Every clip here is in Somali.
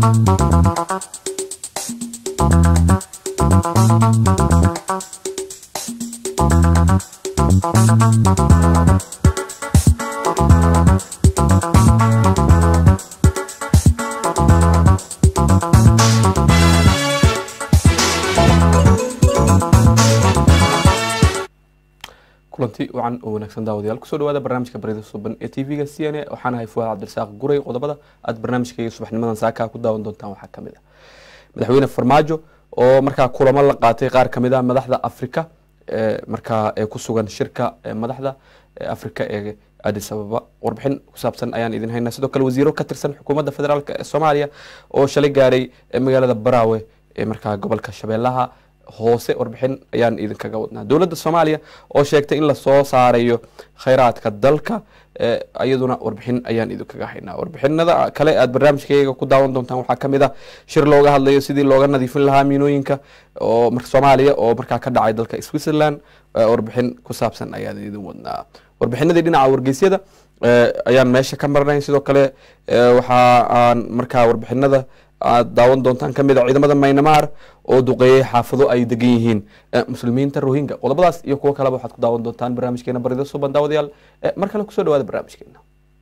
kulanti wacan oo wanaagsan daawadayaal kusoo dhawaada barnaamijka baryada suban ee tv-ga c n a waxaan ahay fuwaad cabdirasaaq guray qodobada aad barnaamijkayga subaxnimadan saaka ku daawan doontaan waxaa kamid ah madaxweyne farmaajo oo markaa kulamo la qaatay qaar kamid ah madaxda afrika markaa ee ku sugan shirka madaxda afrika ee adis ababa warbixin ku saabsan ayaan idin haynaa sidoo kale wasiiro ka tirsan xukuumadda federaalk ee soomaaliya oo shalay gaaray magaalada baraawe ee markaa gobolka shabeellaha hoose warbixin ayaan idinkaga wadnaa dowladda soomaaliya oo sheegtay in lasoo saarayo khayraadka dalka iyaduna warbixin ayaan idinkaga haynaa warbixinada kale aad barnaamijkayga ku daawan doontaan waxaa kamid ah shir looga hadlayo sidii looga nadiifin lahaa miinooyinka oo soomaaliya oo markaa ka dhacay dalka switzerland warbixin ku saabsan ayaan idin wadnaa warbixinadii dhinaca wargeysyada ayaan meesha ka marnay sidoo kale waxa aan markaa warbixinada aad daawan doontaan kamid a ciidamada maynamaar oo duqeeyey xaafado ay degan yihiin muslimiinta rohinga qodobadaas iyo kuwo kaleba waxaad ku daawan doontaan barnaamijkeena barida suban daawadayaal mar kale kusoo dhawaada barnaamijkeena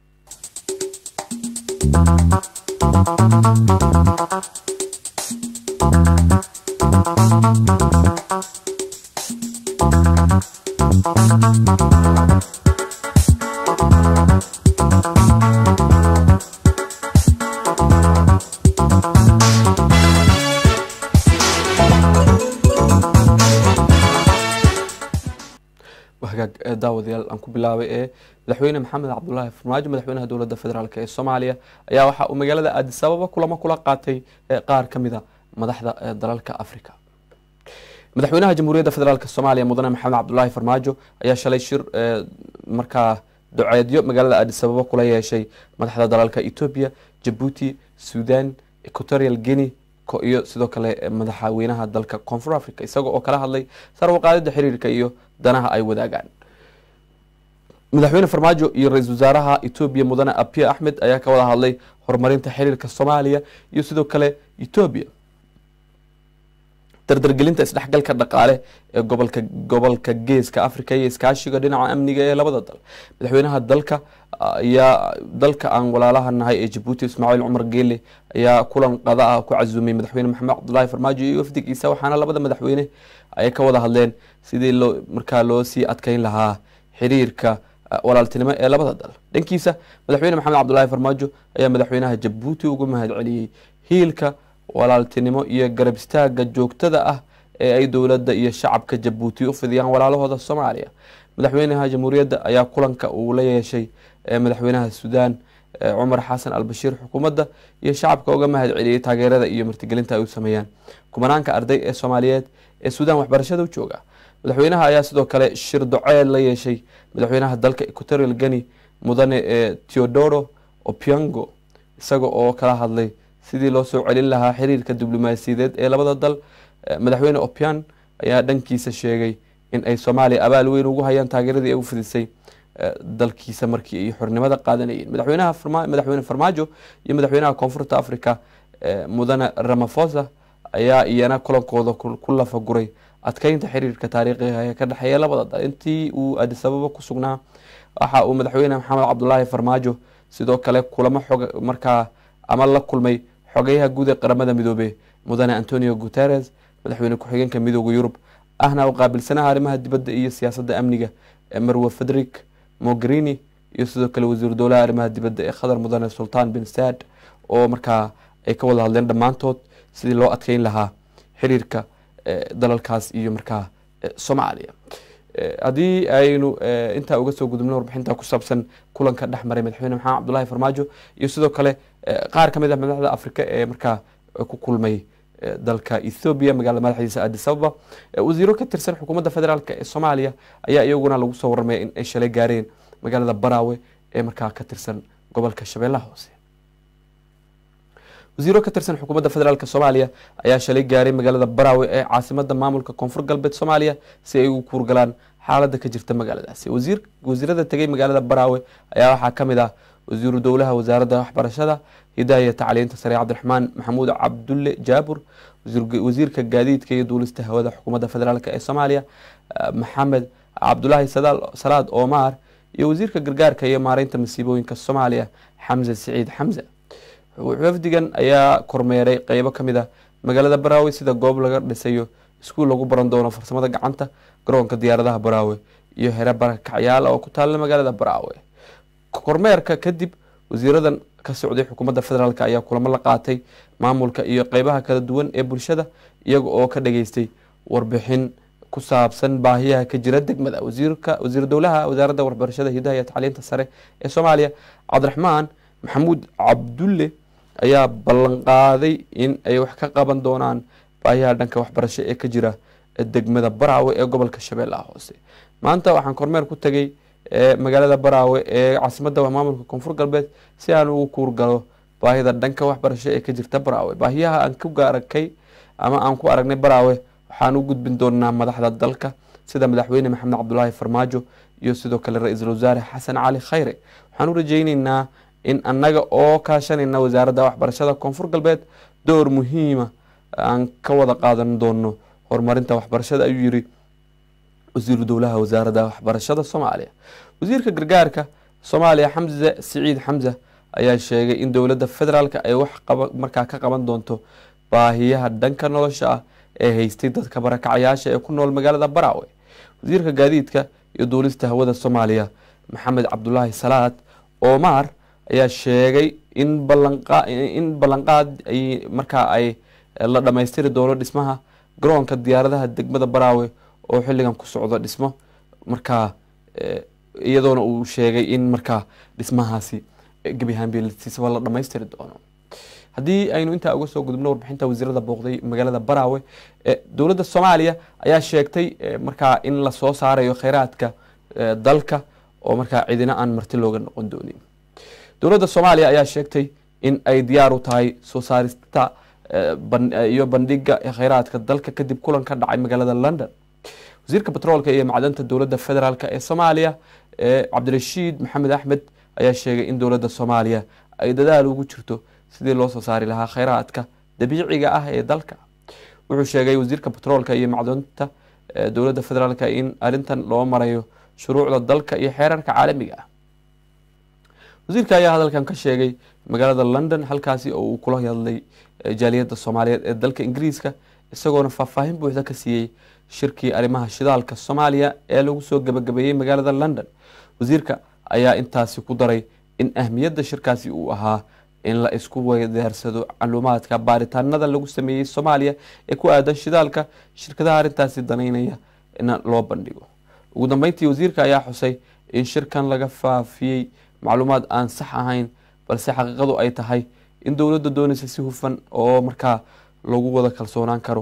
hagaag daawadayaal aan ku bilaabay ee madaxweyne maxamed cabdulaahi farmaajo madaxweynaha dowladda federaalk ee soomaaliya ayaa waxa uu magaalada aadis ababa kulamo kula qaatay qaar kamid a madaxda dalalka africa madaxweynaha jamhuuriyadda federaalk soomaaliya mudane maxamed cabdulaahi farmaajo ayaa shalay shir markaa doceedyo magaalada aadis ababa kula yeeshay madaxda dalalka ethoobia jabuuti sudan equatorial guinea iyo sidoo kale madaxweynaha dalka koonfur africa isaga oo kala hadlay sarwaqaadida xiriirka iyo danaha ay wadaagaan madaxweyne farmaajo iyo ra-iisul wasaaraha etoobiya mudane abiy axmed ayaa ka wada hadlay horumarinta xiriirka soomaaliya iyo sidoo kale etoobiya dardargelinta isdhexgalka dhaqaale ee gobolka gobolka geeska africa iyo iskaashiga dhinaca amniga ee labada dal madaxweynaha dalka ayaa dalka aan walaalaha nahay ee jabuuti ismaaciil cumar geele ayaa kulan qada ah ku casuumay madaxweyne maxamed cabdulaahi farmaajo iyo wafdigiisa waxaana labada madaxweyne ay ka wada hadleen sidii loo markaa loo sii adkeyn lahaa xiriirka walaaltinimo ee labada dal dhankiisa madaxweyne maxamed cabdulaahi farmaajo ayaa madaxweynaha jabuuti ugu mahad celiyey hiilka walaaltinimo iyo garab istaaga joogtada ah ee ay dowladda iyo shacabka jabuuti u fidiyaan walaalahooda soomaaliya madaxweynaha jamhuuriyadda ayaa kulanka uu la yeeshay madaxweynaha suudaan cumar xasan albashiir xukuumadda iyo shacabka uga mahad celiyey taageerada iyo martigelinta ay u sameeyaan kumanaanka arday ee soomaaliyeed ee suudaan waxbarashada u jooga madaxweynaha ayaa sidoo kale shir doceed la yeeshay madaxweynaha dalka equatorial geni mudane teodoro opiango isaga oo kala hadlay sidii loo soo celin lahaa xiriirka diblomaasiyadeed ee labada dal madaxweyne opian ayaa dhankiisa sheegay in ay soomaaliya abaal weyn ugu hayaan taageeradii ay u fidisay dalkiisa markii ay xornimada qaadanayeen madaxweynaha madaxweyne farmaajo iyo madaxweynaha koonfurta africa mudane ramafosa ayaa iyana kulankooda ku lafaguray adkeynta xiriirka taariikhiga ee ka dhexeeya labada dal intii uu adis ababa ku sugnaa waxa uu madaxweyne maxamed cabdulaahi farmaajo sidoo kale kulamo xog markaa ama la kulmay xogeyaha guud ee qaramada midoobe mudane antonio guteres madaxweyne ku-xigeenka midooda yurub ahna u qaabilsanaha arrimaha dibadda iyo siyaasadda amniga marwe federic mogherini iyo sidoo kale wasiiru dowlaha arrimaha dibadda ee qatar mudane sultan bin saad oo markaa ay ka wada hadleen dhammaantood sidii loo adkeyn lahaa xiriirka dalalkaas iyo markaa soomaaliya haddii aynu intaa uga soo gudubno warbixinta ku saabsan kulanka dhex maray madaxweyne maxamed cabdulaahi farmaajo iyo sidoo kale qaar kamid ah madaxda afrika ee markaa ku kulmay dalka ethoobiya magaalada madaxdiisa adis ababa wasiiro ka tirsan xukuumadda federaalk ee soomaaliya ayaa iyaguna lagu soo warramaya in ay shalay gaareen magaalada baraawe ee markaa ka tirsan gobolka shabeellaha hoose wasiiro ka tirsan xukuumadda federaalk soomaaliya ayaa shalay gaaray magaalada baraawe ee caasimada maamulka koonfur galbeed soomaaliya si ay ugu kuurgalaan xaalada ka jirta magaaladaasi wasiirada tegay magaalada baraawe ayaa waxaa kamid ah wasiiru dowlaha wasaaradda waxbarashada hidaha iyo tacliinta sare cabdiraxmaan maxamuud cabdulle jaabur wasiirka gaadiidka iyo duulista hawada xukuumadda federaalk ee soomaaliya maxamed cabdulaahi salaad omar iyo wasiirka gargaarka iyo maareynta masiibooyinka soomaaliya xamse siciid xamse wafdigan ayaa kormeeray qeybo kamid a magaalada baraawe sida goob laga dhisayo iskuul lagu baran doono farsamada gacanta garoonka diyaaradaha baraawe iyo here barakacyaal oo ku taalla magaalada baraawe kormeerka kadib wasiiradan ka socday xukuumadda federaalk ayaa kulamo la qaatay maamulka iyo qeybaha kala duwan ee bulshada iyaga oo ka dhageystay warbixin ku saabsan baahiyaha ka jira degmada wasiirka wasiir dowlaha wasaaradda waxbarashada hidaha iyo tacliinta sare ee soomaaliya cabdiraxmaan maxamuud cabdulle ayaa ballanqaaday in ay wax ka qaban doonaan baahiyaha dhanka waxbarasho ee ka jira degmada baraawe ee gobolka shabeellaha hoose maanta waxaan kormeer ku tegay magaalada baraawe ee caasimadda maamulka koonfur galbeed si aan ugu kuurgalo baahida dhanka waxbarasho ee ka jirta baraawe baahiyaha aan ku gaarakay ama aan ku aragnay baraawe waxaan u gudbin doonaa madaxda dalka sida madaxweyne maxamed cabdulaahi farmaajo iyo sidoo kale ra-iisul wasaare xasan cali khayre waxaan u rajeyneynaa in annaga oo kaashanayna wasaaradda waxbarashada koonfur galbeed door muhiima aan ka wada qaadan doono horumarinta waxbarashada ayuu yiri wasiiru dowlaha wasaaradda waxbarashada soomaaliya wasiirka gargaarka soomaaliya xamse siciid xamse ayaa sheegay in dowladda federaalk ay wax markaa ka qaban doonto baahiyaha dhanka nolosha ah ee haystay dadka barakacayaasha ee ku nool magaalada baraawe wasiirka gaadiidka iyo duulista hawada soomaaliya maxamed cabdulaahi salaad omar ayaa sheegay in in ballanqaad ay markaa ay la dhammaystiri doono dhismaha garoonka diyaaradaha degmada baraawe oo xilligan ku socdo dhismo markaa iyadoona uu sheegay in markaa dhismahaasi gebi ahaanbsiisaba la dhammaystiri doono haddii aynu intaa uga soo gudubno warbixinta wasiirada booqday magaalada baraawe dowladda soomaaliya ayaa sheegtay markaa in lasoo saarayo kheyraadka dalka oo markaa cidina aan marti looga noqon doonin dowladda soomaaliya ayaa sheegtay in ay diyaar u tahay soo saarista iyo bandhiga kheyraadka dalka kadib kulan ka dhacay magaalada london wasiirka batroolka iyo macdanta dowladda federaalk ee soomaaliya cabdirashiid maxamed axmed ayaa sheegay in dowladda soomaaliya ay dadaal ugu jirto sidii loo soo saari lahaa kheyraadka dabiiciga ah ee dalka wuxuu sheegay wasiirka batroolka iyo macdanta dowladda federaalk in arrintan loo marayo shuruucda dalka iyo xeerarka caalamiga ah wasiirka ayaa hadalkan ka sheegay magaalada london halkaasi oo uu kula hadlay jaaliyadda soomaaliyeed ee dalka ingiriiska isagoona faahfaahin buuxda ka siiyey shirkii arrimaha shidaalka soomaaliya ee lagu soo gabagabeeyey magaalada london wasiirka ayaa intaasi ku daray in ahmiyadda shirkaasi uu ahaa in la isku weydaarsado macluumaadka baaritaanada lagu sameeyey soomaaliya ee ku aadan shidaalka shirkadaha arrintaasi danaynaya in loo bandhigo ugu dambeyntii wasiirka ayaa xusay in shirkan laga faafiyey macluumaad aan sax ahayn balse xaqiiqadu ay tahay in dowladda doonaysa si hufan oo markaa lagu wada kalsoonaan karo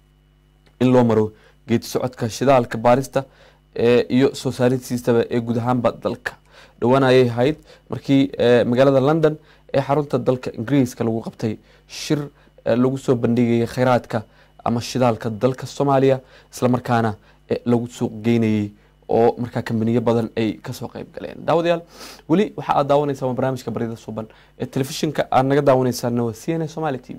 in loo maro geedi socodka shidaalka baarista iyo soo saaristiisaba ee guud ahaanba dalka dhowaan ayay ahayd markii magaalada london ee xarunta dalka ingiriiska lagu qabtay shir lagu soo bandhigayay kheyraadka ama shidaalka dalka soomaaliya islamarkaana lagu suuq geynayay oo markaa kambaniyo badan ay kasoo qeyb galeen daawadayaal weli waxa aad daawanaysaa waa barnaamijka baryada suban ee telefishinka aad naga daawanaysaana waa c n a somali t v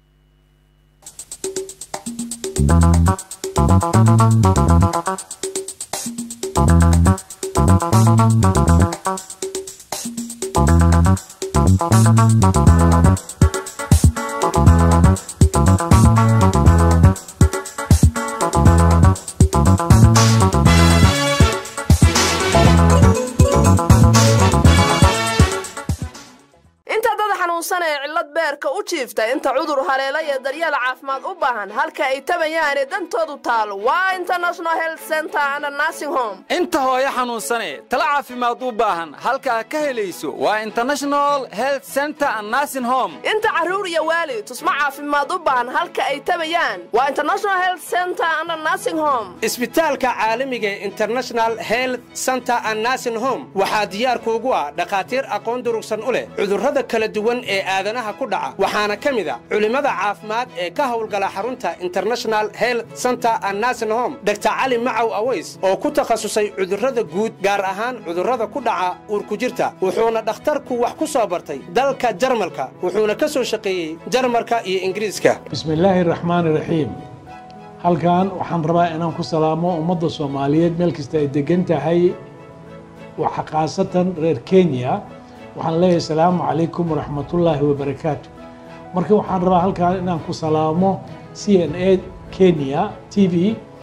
inta dad xanuunsan ee cillad beerka u jiifta inta cudur haleela iyo daryeel caafimaad u baahan halka ay tabayaane dantoodu taalo waa international health center and nursing home inta hooyo xanuunsane tala caafimaad u baahan halkaa ka helayso waa international health center and nursing home inta carruur iyo waalid tusmo caafimaad u baahan halka ay tabayaan waa international health center and nursing home isbitaalka caalamiga ee international health center and nursing home waxaa diyaar kuugu ah dhakhaatiir aqoon durugsan u leh cudurrada kala duwan ee aadanaha ku dhaca waxaana ka mid a culimmada caafimaad ee ka howlgala xarunta international health center and nursing home dr cali macaw aways oo ku takhasusay cudurrada guud gaar ahaan cudurrada ku dhaca uurkujirta wuxuuna dhakhtarku wax ku soo bartay dalka jarmalka wuxuuna ka soo shaqeeyey jarmalka iyo ingiriiska bismi illaahi raxmaani raxiim halkan waxaan rabaa inaan ku salaamo ummadda soomaaliyeed meel kasta ay degan tahay waxa khaasatan reer kenya waxaan leeyahay asalaamu calaykum waraxmatullaahi wabarakaatu marka waxaan rabaa halkan inaan ku salaamo c n a kenya t v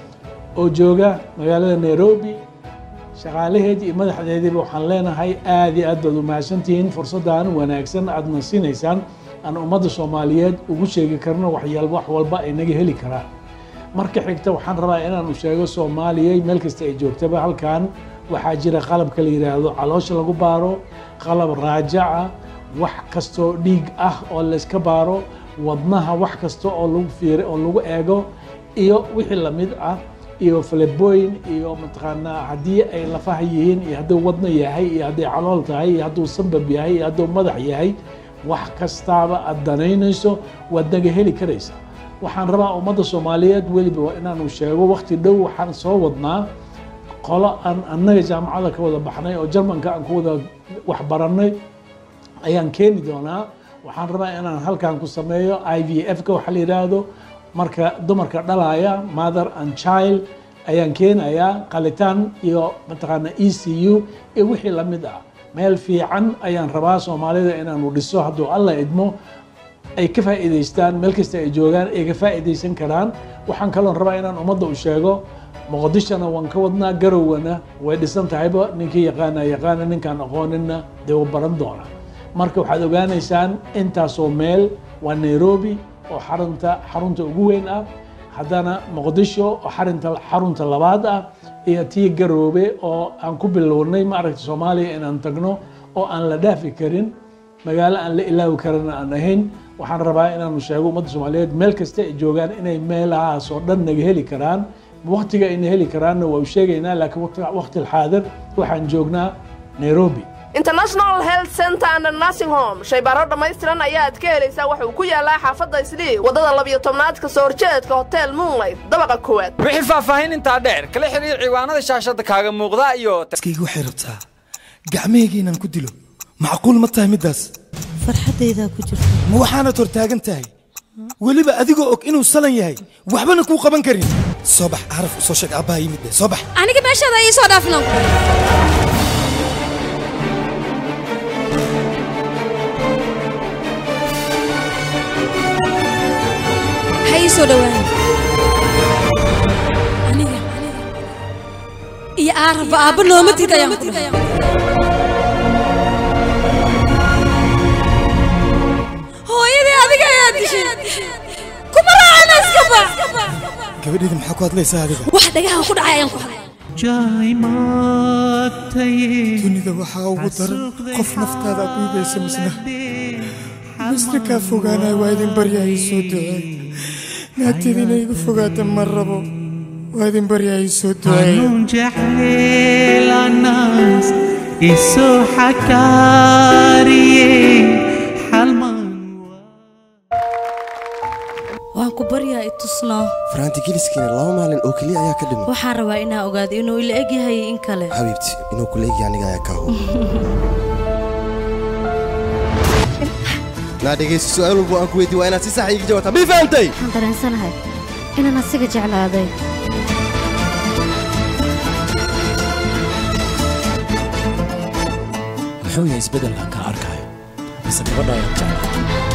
oo jooga magaalada nairobi shaqaalaheed iyo madaxdeediiba waxaan leenahay aad iyo aad baad umahadsantihiin fursaddan wanaagsan aadna siinaysaan aan ummadda soomaaliyeed ugu sheegi karno waxyaal wax walba ay naga heli karaan marka xigta waxaan rabaa inaanu sheego soomaaliya meel kasta ay joogtaba halkan waxaa jira qalabka la yidhaahdo caloosha lagu baaro qalab raajaca wax kastoo dhiig ah oo layska baaro wadnaha wax kasta oo lagu fiir oo lagu eego iyo wixii lamid ah iyo faleboyn iyo mataqaanaa haddii ay lafaha yihiin iyo hadduu wadno yahay iyo hadday calool tahay iyo hadduu sambab yahay iyo hadduu madax yahay wax kastaaba aad danaynayso waad naga heli karaysa waxaan rabaa ummadda soomaaliyeed weliba inaanu sheego wakti dhow waxaan soo wadnaa qolo aan annaga jaamacada ka wada baxnay oo jarmanka aan ku wada waxbarannay ayaan keeni doonaa waxaan rabaa inaan halkan ku sameeyo i v f ka waxa la yidhaahdo marka dumarka dhalaya mother and child ayaan keenayaa qalitaan iyo mataqaana e c u iyo wixii lamid ah meel fiican ayaan rabaa soomaalida inaanu dhiso hadduu alla idmo ay ka faa'iidaystaan meel kasta ay joogaan ay ka faa'iidaysan karaan waxaan kaloon rabaa inaan ummadda u sheego muqdishona waan ka wadnaa garowgana way dhisan tahayba ninkii yaqaana yaqaana ninkaan aqooninna dee wuu baran doona marka waxaad ogaanaysaan intaasoo meel waa nairobi oo xarunta xarunta ugu weyn ah haddana muqdisho oo xarinta xarunta labaad ah iyo tii garoobe oo aan ku bilownay maaragta soomaaliya inaan tagno oo aan la dhaafi karin magaalo aan la ilaawi karana aan ahayn waxaan rabaa inaanu sheego ummadda soomaaliyeed meel kasta ay joogaan inay meelahaas oo dhan naga heli karaan waktiga ayna heli karaanna waa u sheegaynaa laakiin waqti alxaadir waxaan joognaa nairobi international health center and nursing home shaybaaro dhammaystiran ayaad ka helaysaa waxauu ku yaalaa xaafadda islii waddada labiyo tobnaad kasoo horjeedka hotel moonlight dabaqa koowaad wixii faahfaahin intaa dheer kala xiriir ciwaanada shaashadda kaaga muuqda iyo skayga waxay rabtaa gacmahayga inaan ku dilo macquul ma tahay middaas farxaddaydaa ku jirta ma waxaanad hortaagan tahay weliba adigoo og inuu salan yahay waxbana kuu qaban karin soo bax caraf u soo sheeg aabbaha yimid be soo bax aniga meeshaada ii soo dhaafno ha ii soo dhowaan aniga iyo aarabba aabba nooma diid ayaan ku dhahay hooyadii adiga ayaa dishay kuma raacana iska bax gabadheeda maxaa ku hadlaysaa adiga wax dhagaha ku dhacay ayaan ku hadlay dunida waxaa ugu daran qof naftaada aad dhiibaysa misna misna kaa fogaanaya waa idin baryahay soo duceey naagteeda inay igu fogaata ma rabo waa idin baryahay soo duceey جحلاناس إسو حكاري حلمان waan ku baryaa i tusnaa faraanti geliskiina laba maalin oo keliya ayaa ka dhiman waxaan rabaa inaa ogaado inuu ila eg yahay in kale xabiibti inuu kula egya aniga ayaa kaa hubo naa dhegaysta su'aal walba aan ku weydiin waa inaad si sax iiga jawaabtaa mii fahamtay waxaan dareensanahay inaan asiga jeclaaday muxuu yahay isbeddelkan kaa arkayo mise gabadha ayaad jeclaa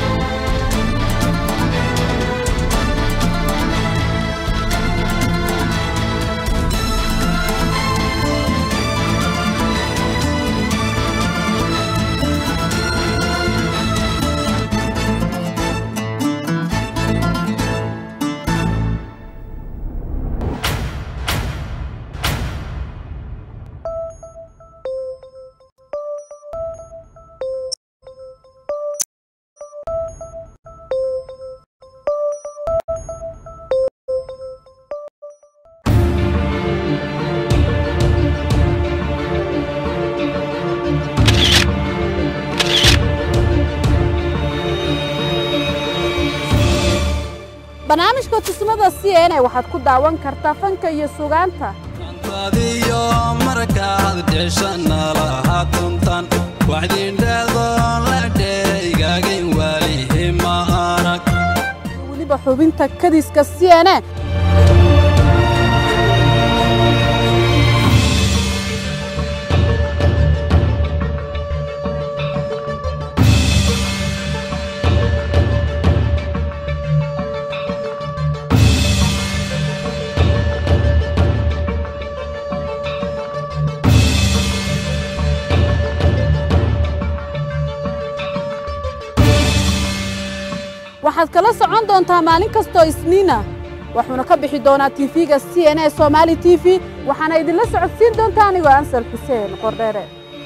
barnaamijka tusmada c n a waxaad ku daawan kartaa fanka iyo sugaanta adiyo markaad dheshanalahatuntan waxdindheedo la dheegaagin waalihi ma arag weliba xubinta kadiska c n a waxaad kala socon doontaa maalin kastoo isniina wuxuuna ka bixi doonaa tv-ga c n a somaali t v waxaana idinla socodsiin doontaa anigoo ansal xuseen qordheere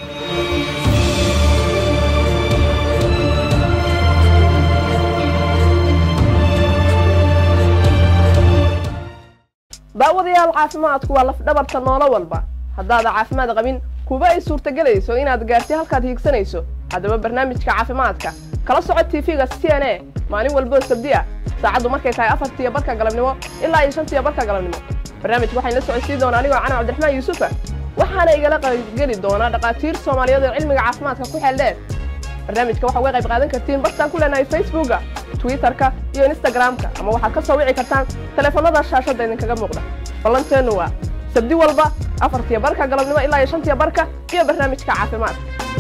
daawadayaal caafimaadku waa lafdhabarta noolo walba haddaada caafimaad qabin kuba ay suurtagelayso inaad gaarti halkaad hiigsanayso haddaba barnaamijka caafimaadka kala soco tv-ga c n a maalin walboo sabdi ah saacaddu markay tahay afartiyo barka galabnimo ilaa iyo shantiyo barka galabnimo barnaamijka waxaan la socodsiin doonaa anigoo cana cabdiraxmaan yuusufa waxaana igala qaybgeli doonaa dhakhaatiir soomaaliyeed oo cilmiga caafimaadka ku xeel dheer barnaamijka waxaa uga qayb qaadan kartiin bartaan ku leenahay facebooka twitterka iyo instagramka ama waxaad ka soo wici kartaan teleefannada shaashadda idinkaga muuqda ballanteennu waa sabdi walba afartiyo barka galabnimo ilaa iyo shantiyo barka iyo barnaamijka caafimaadka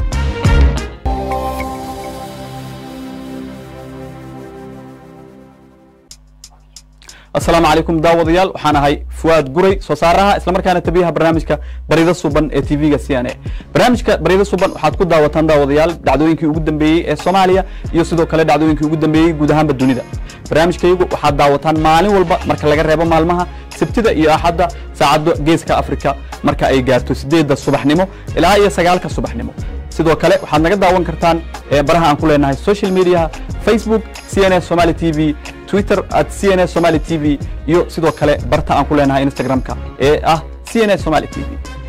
asalaamu calaykum daawadayaal waxaan ahay fuwaad guray soo saaraha islamarkaana tabiyaha barnaamijka barida suban ee tv-ga c n a barnaamijka barida suban waxaad ku daawataan daawadayaal dhacdooyinkii ugu dambeeyey ee soomaaliya iyo sidoo kale dhacdooyinkii ugu dambeeyey guud ahaanba dunida barnaamijkayagu waxaad daawataan maalin walba marka laga reebo maalmaha sabtida iyo axadda saacadda geeska afrika marka ay gaarto sideedda subaxnimo ilaa iyo sagaalka subaxnimo sidoo kale waxaad naga daawan kartaan baraha aan ku leenahay social mediaha facebook c n a somaali t v twitter at c n a somaali t v iyo sidoo kale barta aan ku leenahay instagram-ka ee ah c n a somaali t v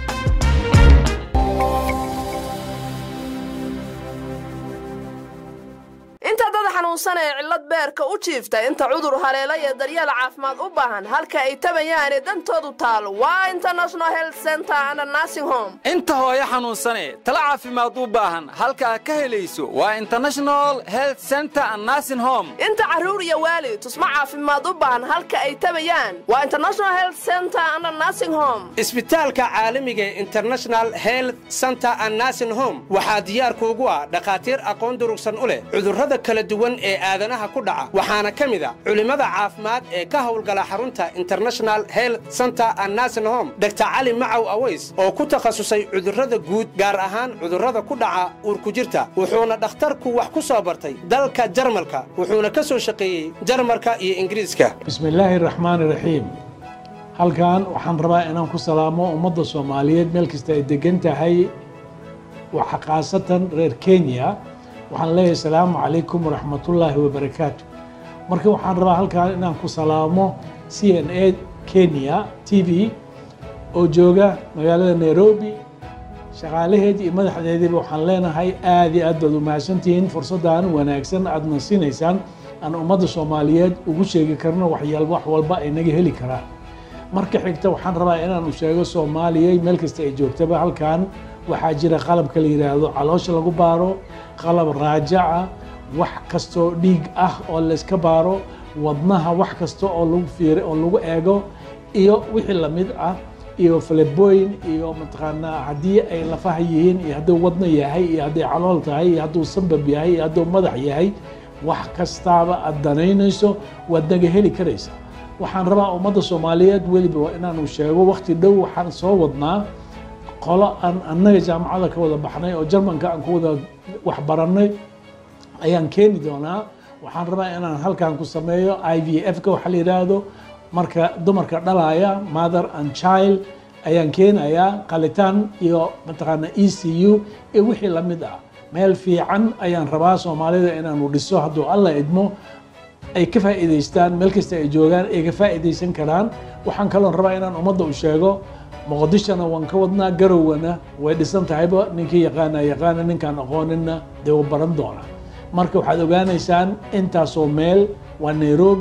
inta dad xanuunsan ee cillad beerka u jiifta inta cudur haleela iyo daryeel caafimaad u baahan halka ay tabayaane dantoodu taal waa international health center and nursing home inta hooyo xanuunsane tala caafimaad u baahan halkaa ka helayso waa international health center and nursing home inta carruur iyo waalid tusmo caafimaad u baahan halka ay tabayaan waa international health center and nursing home isbitaalka caalamiga ee international health center and nursing home waxaa diyaar kuugu ah dhakhaatiir aqoon durugsan u leh cudurrada kala duwan ee aadanaha ku dhaca waxaana ka mid a culimmada caafimaad ee ka howlgala xarunta international health center and nursing home dr cali macaw aways oo ku takhasusay cudurrada guud gaar ahaan cudurrada ku dhaca uurkujirta wuxuuna dhakhtarku wax ku soo bartay dalka jarmalka wuxuuna ka soo shaqeeyey jarmalka iyo ingiriiska bismi illaahi raxmaani raxiim halkan waxaan rabaa inaan ku salaamo ummadda soomaaliyeed meel kasta ay degan tahay waxa khaasatan reer kenya waxaan leeyahay asalaamu calaykum waraxmatullaahi wabarakaatu marka waxaan rabaa halkan inaan ku salaamo c n a kenya t v oo jooga magaalada nairobi shaqaalaheedii iyo madaxdeediiba waxaan leenahay aad iyo aad baad u mahadsantihiin fursaddan wanaagsan aadna siinaysaan aan ummadda soomaaliyeed ugu sheegi karno waxyaal wax walba ay naga heli karaan marka xigta waxaan rabaa inaanu sheego soomaaliya meel kasta ay joogtaba halkan waxaa jira qalabka la yidhaahdo caloosha lagu baaro qalab raajaca wax kastoo dhiig ah oo layska baaro wadnaha wax kasta oo lagu fiir oo lagu eego iyo wixii lamid ah iyo falebooyin iyo mataqaanaa haddii ay lafaha yihiin iyo hadduu wadno yahay iyo hadday calool tahay iyo hadduu sambab yahay iyo hadduu madax yahay wax kastaaba aad danaynayso waad naga heli karaysa waxaan rabaa ummadda soomaaliyeed weliba waa inaanu sheego wakti dhow waxaan soo wadnaa qolo aan annaga jaamacada ka wada baxnay oo jarmanka aan ku wada waxbarannay ayaan keeni doonaa waxaan rabaa inaan halkan ku sameeyo i v f-ka waxa la yidhaahdo marka dumarka dhalaya mother and child ayaan keenayaa qalitaan iyo mataqaana e c u iyo wixii lamid ah meel fiican ayaan rabaa soomaalida inaanu dhiso hadduu alla idmo ay ka faa'iidaystaan meel kasta ay joogaan ay ka faa'iidaysan karaan waxaan kaloon rabaa inaan ummadda u sheego muqdishona waan ka wadnaa garowgana way dhisan tahayba ninkii yaqaana yaqaana ninkaan aqooninna dee wuu baran doonaa marka waxaad ogaanaysaan intaasoo meel waa nairobi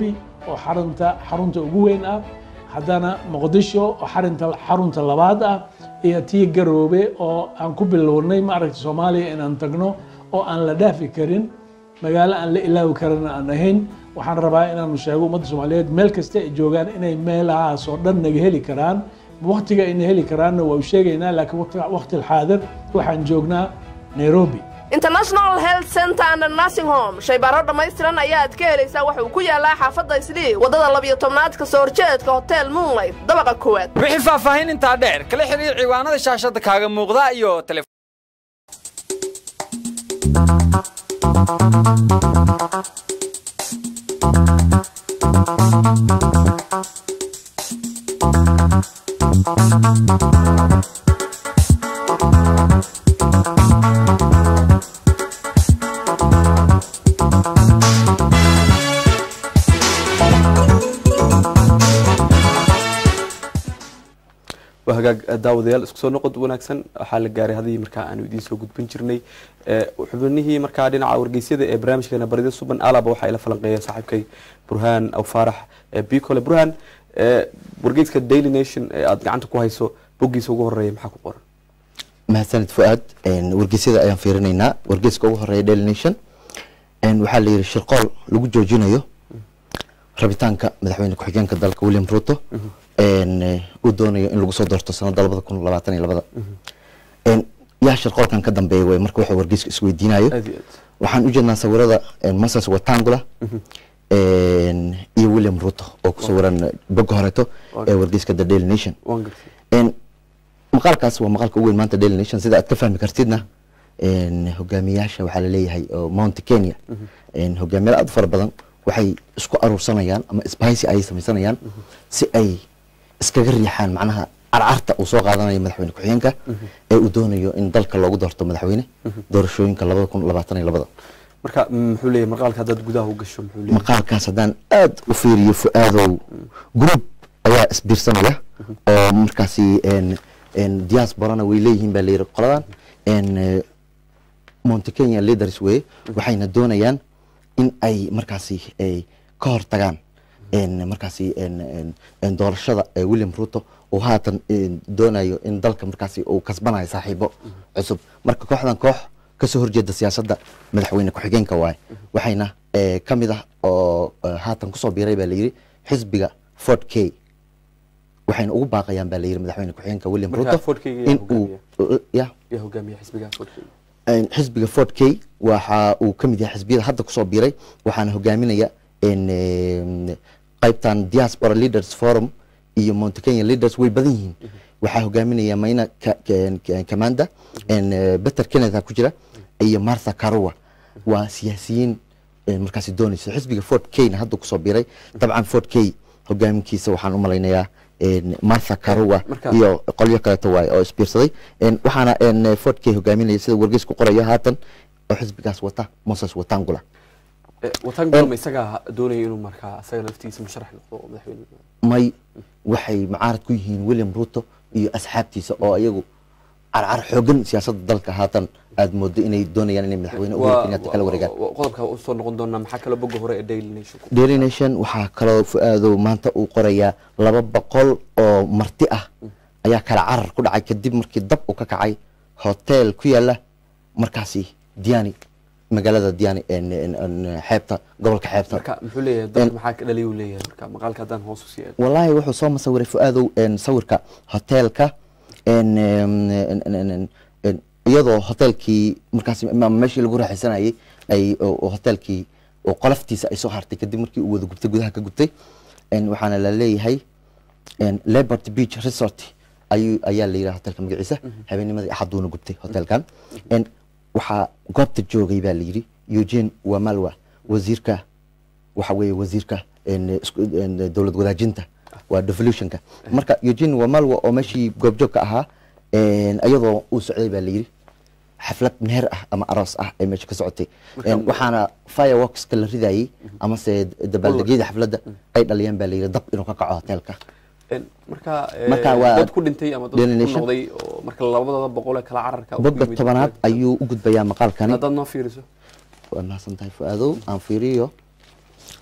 oo xarunta xarunta ugu weyn ah haddana muqdisho oo xarinta xarunta labaad ah iyo tii garoobe oo aan ku bilownay maaragta soomaaliya inaan tagno oo aan la dhaafi karin magaalo aan la ilaawi karin aan ahayn waxaan rabaa inaanu sheego ummadda soomaaliyeed meel kasta ay joogaan inay meelahaas oo dhan naga heli karaan waktiga ayna heli karaanna waa u sheegaynaa laakiin waqti- waqti alxaadir waxaan joognaa nairobi international health center and nursing home shaybaaro dhammaystiran ayaad ka helaysaa waxa uu ku yaalaa xaafadda islii waddada labiyo tobnaad kasoo horjeedka hotel moonlight dabaqa koowaad wixii faahfaahin intaa dheer kala xiriir ciwaanada shaashada kaaga muuqda iyo tele waa hagaag daawadayaal isku soo noqod wanaagsan waxaa la gaaray hadii markaa aanu idiin soo gudbin jirnay ee, xubnihii markaa dhinaca wargeysyada ee barnaamijkeena barida suban alaba waxaa ila falanqeeya saaxiibkay burhaan aw faarax ee bicole burhaan ee, wargeyska daily nation ee aad gacanta ku hayso boggiisa ugu horeeya maxaa ku qoran mahadsanid fuaad wargeysyada ayaan fiirinaynaa wargeyska ugu horeeya daily nation een, waxaa la yidhi shirqool lagu joojinayo rabitaanka madaxweyne ku-xigeenka dalka william ruto een, eh, uu doonayo in lagu soo doorto sanada labada kun labaatan iyo labada Een, yaa shirqoolkan ka dambeeya wey marka wuxuu wargeyska isweydiinayo aad iyo aad waxaan u jeednaa sawirada een, moses watangula een, iyo william ruto oo ku sawiran bogga horeeto ee wargeyska the daily nation waan gartay Een, maqaalkaas waa maqaalka ugu weyn maanta daily nation sida aad ka fahmi kartidna een, hogaamiyaasha waxaa laleeyahay oo mount kenya een, hogaamiyaal aad u fara badan waxay isku aruursanayaan ama isbahaysi ayay samaysanayaan si ay iskaga riixaan macnaha carcarta uu soo qaadanayo madaxweyne ku-xigeenka ee uu doonayo in dalka loogu doorto madaxweyne doorashooyinka labada kun labaatan iyo labada marka muxuu leeyahay maqaalka haddaad gudaha u gasho muxuu leeyahay maqaalkaas haddaan aad u fiiriyo fu-aadow group ayaa isbiirsanaya oo markaasi een- een diasporana way leeyihiin baa layidhi qoladan een, eh, monte kenya leaders weye waxayna doonayaan in ay markaasi ay ka hortagaan een, markaasi een- een- een doorashada ee william ruto uu haatan een, doonayo in dalka markaasi uu kasbanayo saaxiibo cusub marka kooxdan koox kasoo horjeeda siyaasadda madaxweyne ku-xigeenka waaye waxayna eh, ka mid ah oo eh, haatan kusoo biiray baa layidhi xisbiga fort k waxayna ugu baaqayaan baa layidhi madaxweyne ku-xigeenka william Marka ruto Ford K yaa in uu ya yaa hogaamiya xisbiga Fordkeyga. een, xisbiga fort k waxa uu ka mid yahay xisbiyada hadda kusoo biiray waxaana hogaaminaya een, een, qaybtan diaspora leaders forum iyo monte kenya leaders way badan yihiin waxaa hogaaminaya mayna Ka- Ka- Ka- kamanda een, eh, peter kenneth ku jira iyo martha karua waa siyaasiyiin een, markaasi doonaysa xisbiga fort kna hadda kusoo biiray dabcan fort k hogaaminkiisa waxaan u malaynayaa een, martha karua Marka- iyo qolyo kaleeto waaye oo isbiirsaday Een, waxaana een, fort k hogaaminaya sida wargeys ku qorayo haatan oo xisbigaas wata moses watangula Eh, watangula ma isagaa doonaya inuu markaa isaga laftiisa musharax noqdo oo madaxweyne may waxay mucaarad ku yihiin william ruto iyo asxaabtiisa oo iyagu carcar xoogan siyaasadda dalka haatan aad moodo inay doonayaan inay madaxweyne uhuru kenyatta kala wareegaan waa- qodobka usoo noqon doonaa maxaa kale bogga hore ee daily nation ku daily nation waxaa kaloo fu-aadow maanta uu qorayaa laba boqol oo marti ah ayaa kala carar ku dhacay kadib markii dab uu ka kacay hotel ku yaala markaasi diani magaalada diani een- een- een xeebta gobolka xeebta marka muxuu leeyahay dadka maxaa ka dhaliyay uu leeyahay marka maqaalka haddaan hoos u sii eego wallaahi wuxuu soo masawiray fu-aadow een, sawirka hoteelka een, een, een, een, een, een, iyadoo hoteelkii markaas ama meeshii lagu raaxaysanayay ay oo- oo hoteelkii oo qoloftiisa ay soo hartay kadib markii uu wada gubtay gudaha ka gubtay een, waxaana la leeyahay een, liberty beach resort ayuu ayaa la yidhaha hoteelka magaciisa habeennimadii axaduuna gubtay hoteelkan een, waxaa goobta joogay baa la yidhi eugene wamalwa wasiirka waxa weeye wasiirka een, isku- een, dowlad wadaajinta waa devolutionka marka eugene wamalwa oo meeshii goobjoogka ahaa een, iyadoo uu socday baa la yidhi xaflad meher ah ama aroos ah ee meesha ka socotay Marka- Een, waxaana fireworkska la ridayay amase dabaaldegyada xafladda ay dhaliyeen baa la yidhi dab inuu ka kaco hoteelka Een, marka eh, Marka waa dad ku dhintay ama dad Daily ku Nation. noqday oo marka labadooda boqol ee kala cararka uu ku bogga yimid. tobanaad ayuu u gudbayaa maqaalkani haddaad noo fiiriso waa mahadsan tahay fu-aadow aan fiiriyo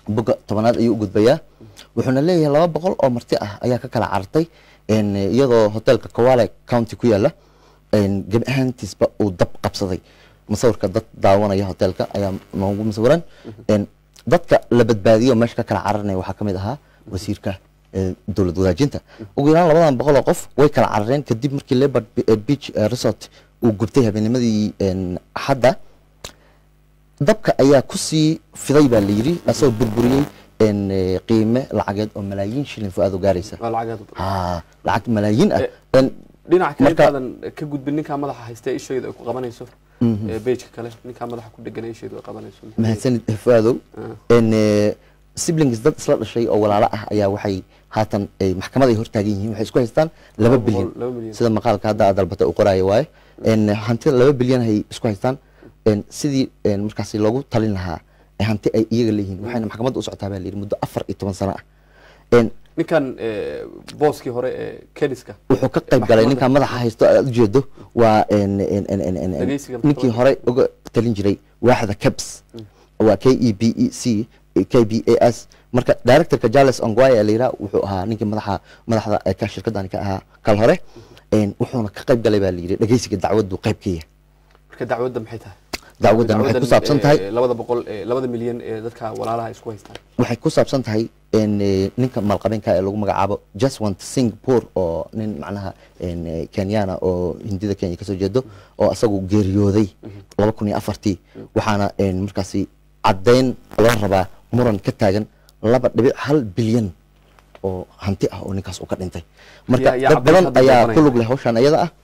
boga tobanaad ayuu u gudbayaa wuxuuna leeyahay laba boqol oo marti ah ayaa ka kala carartay een, iyadoo hotelka kawale county ku yaala een, gebi ahaantiisba uu dab qabsaday musawirka dad daawanaya hotelka ayaa noogu musawiran een, dadka la badbaadiyo oo meesha ka kala cararnaya waxaa ka mid ahaa wasiirka ee, dowlad wadaajinta ugu yaraan labadan boqol oo qof way kala carareen kadib markii leopard Be- eh, beach eh, resort uu gubtay habeennimadii een, axadda dabka ayaa kusii fiday baa layidhi asagoo burburiyey een, eh, qiime lacageed oo malaayiin shilin fu-aad u gaaraysa waa lacag aad u badan ha lacag malaayiin ah Eh, Een, dhinaca kale marka- intaadan ka gudbin ninkaa madaxa haystee isheedu ay ku qabanayso Mhm. ee bejka kale ninkaa madaxa ku dhegan isheedu ay qabanayso mahadsanid fu-aadow Ah. een, eh, siblings dad isla dhashay oo walaalo ah ayaa waxay haatan ay maxkamad ay hortaagan yihiin waxay isku haystaan laba Laba boqol- bilyan laba milyan. sida maqaalka hadda aad dalbata u qoraayo waaye een, hantida laba bilyan ay isku haystaan een, sidii een, markaasi loogu talin lahaa ee hanti ay iyaga leeyihiin waxayna maxkamadda u socotaa baa layidhi muddo afar iyo toban sano ah Een, ninkan eh, booskii hore ee kediska wuxuu ka qayb galay ninkan madaxa haysto aad ujeedo waa een, een, een, een, een, een, Dhageysiga ninkii maxkamadda. hore uga talin jiray waaxda cabs waa k e b e c k b a s marka directorka charles ongwaya la yidhaha wuxuu ahaa ninkii madaxa madaxda ee ka shirkadani ka ahaa kal hore een, wuxuuna ka qayb galay baa la yidhi dhageysiga dacwaddu qayb ka yahay marka dacwadda maxay tahay dacwaddan waxay ku saabsan tahay eh, labada boqol eh, labada milyan ee dadka walaalaha isku haystaan waxay ku saabsan tahay een, eh, ninka maalqabeenka ee lagu magacaabo jaswant singapore oo nin macnaha een, eh, kenyana oo hindida kenya kasoo jeedo oo asagu geeriyooday laba kun iyo afartii waxaana een, markaasi caddeyn loo rabaa muran ka taagan laba dhibic hal bilyan oo hanti ah oo ninkaas uu ka dhintay marka Yaa- yaa dad badan caddeynta hadda ayaa dooranaya. ku lug leh hawshan iyada ah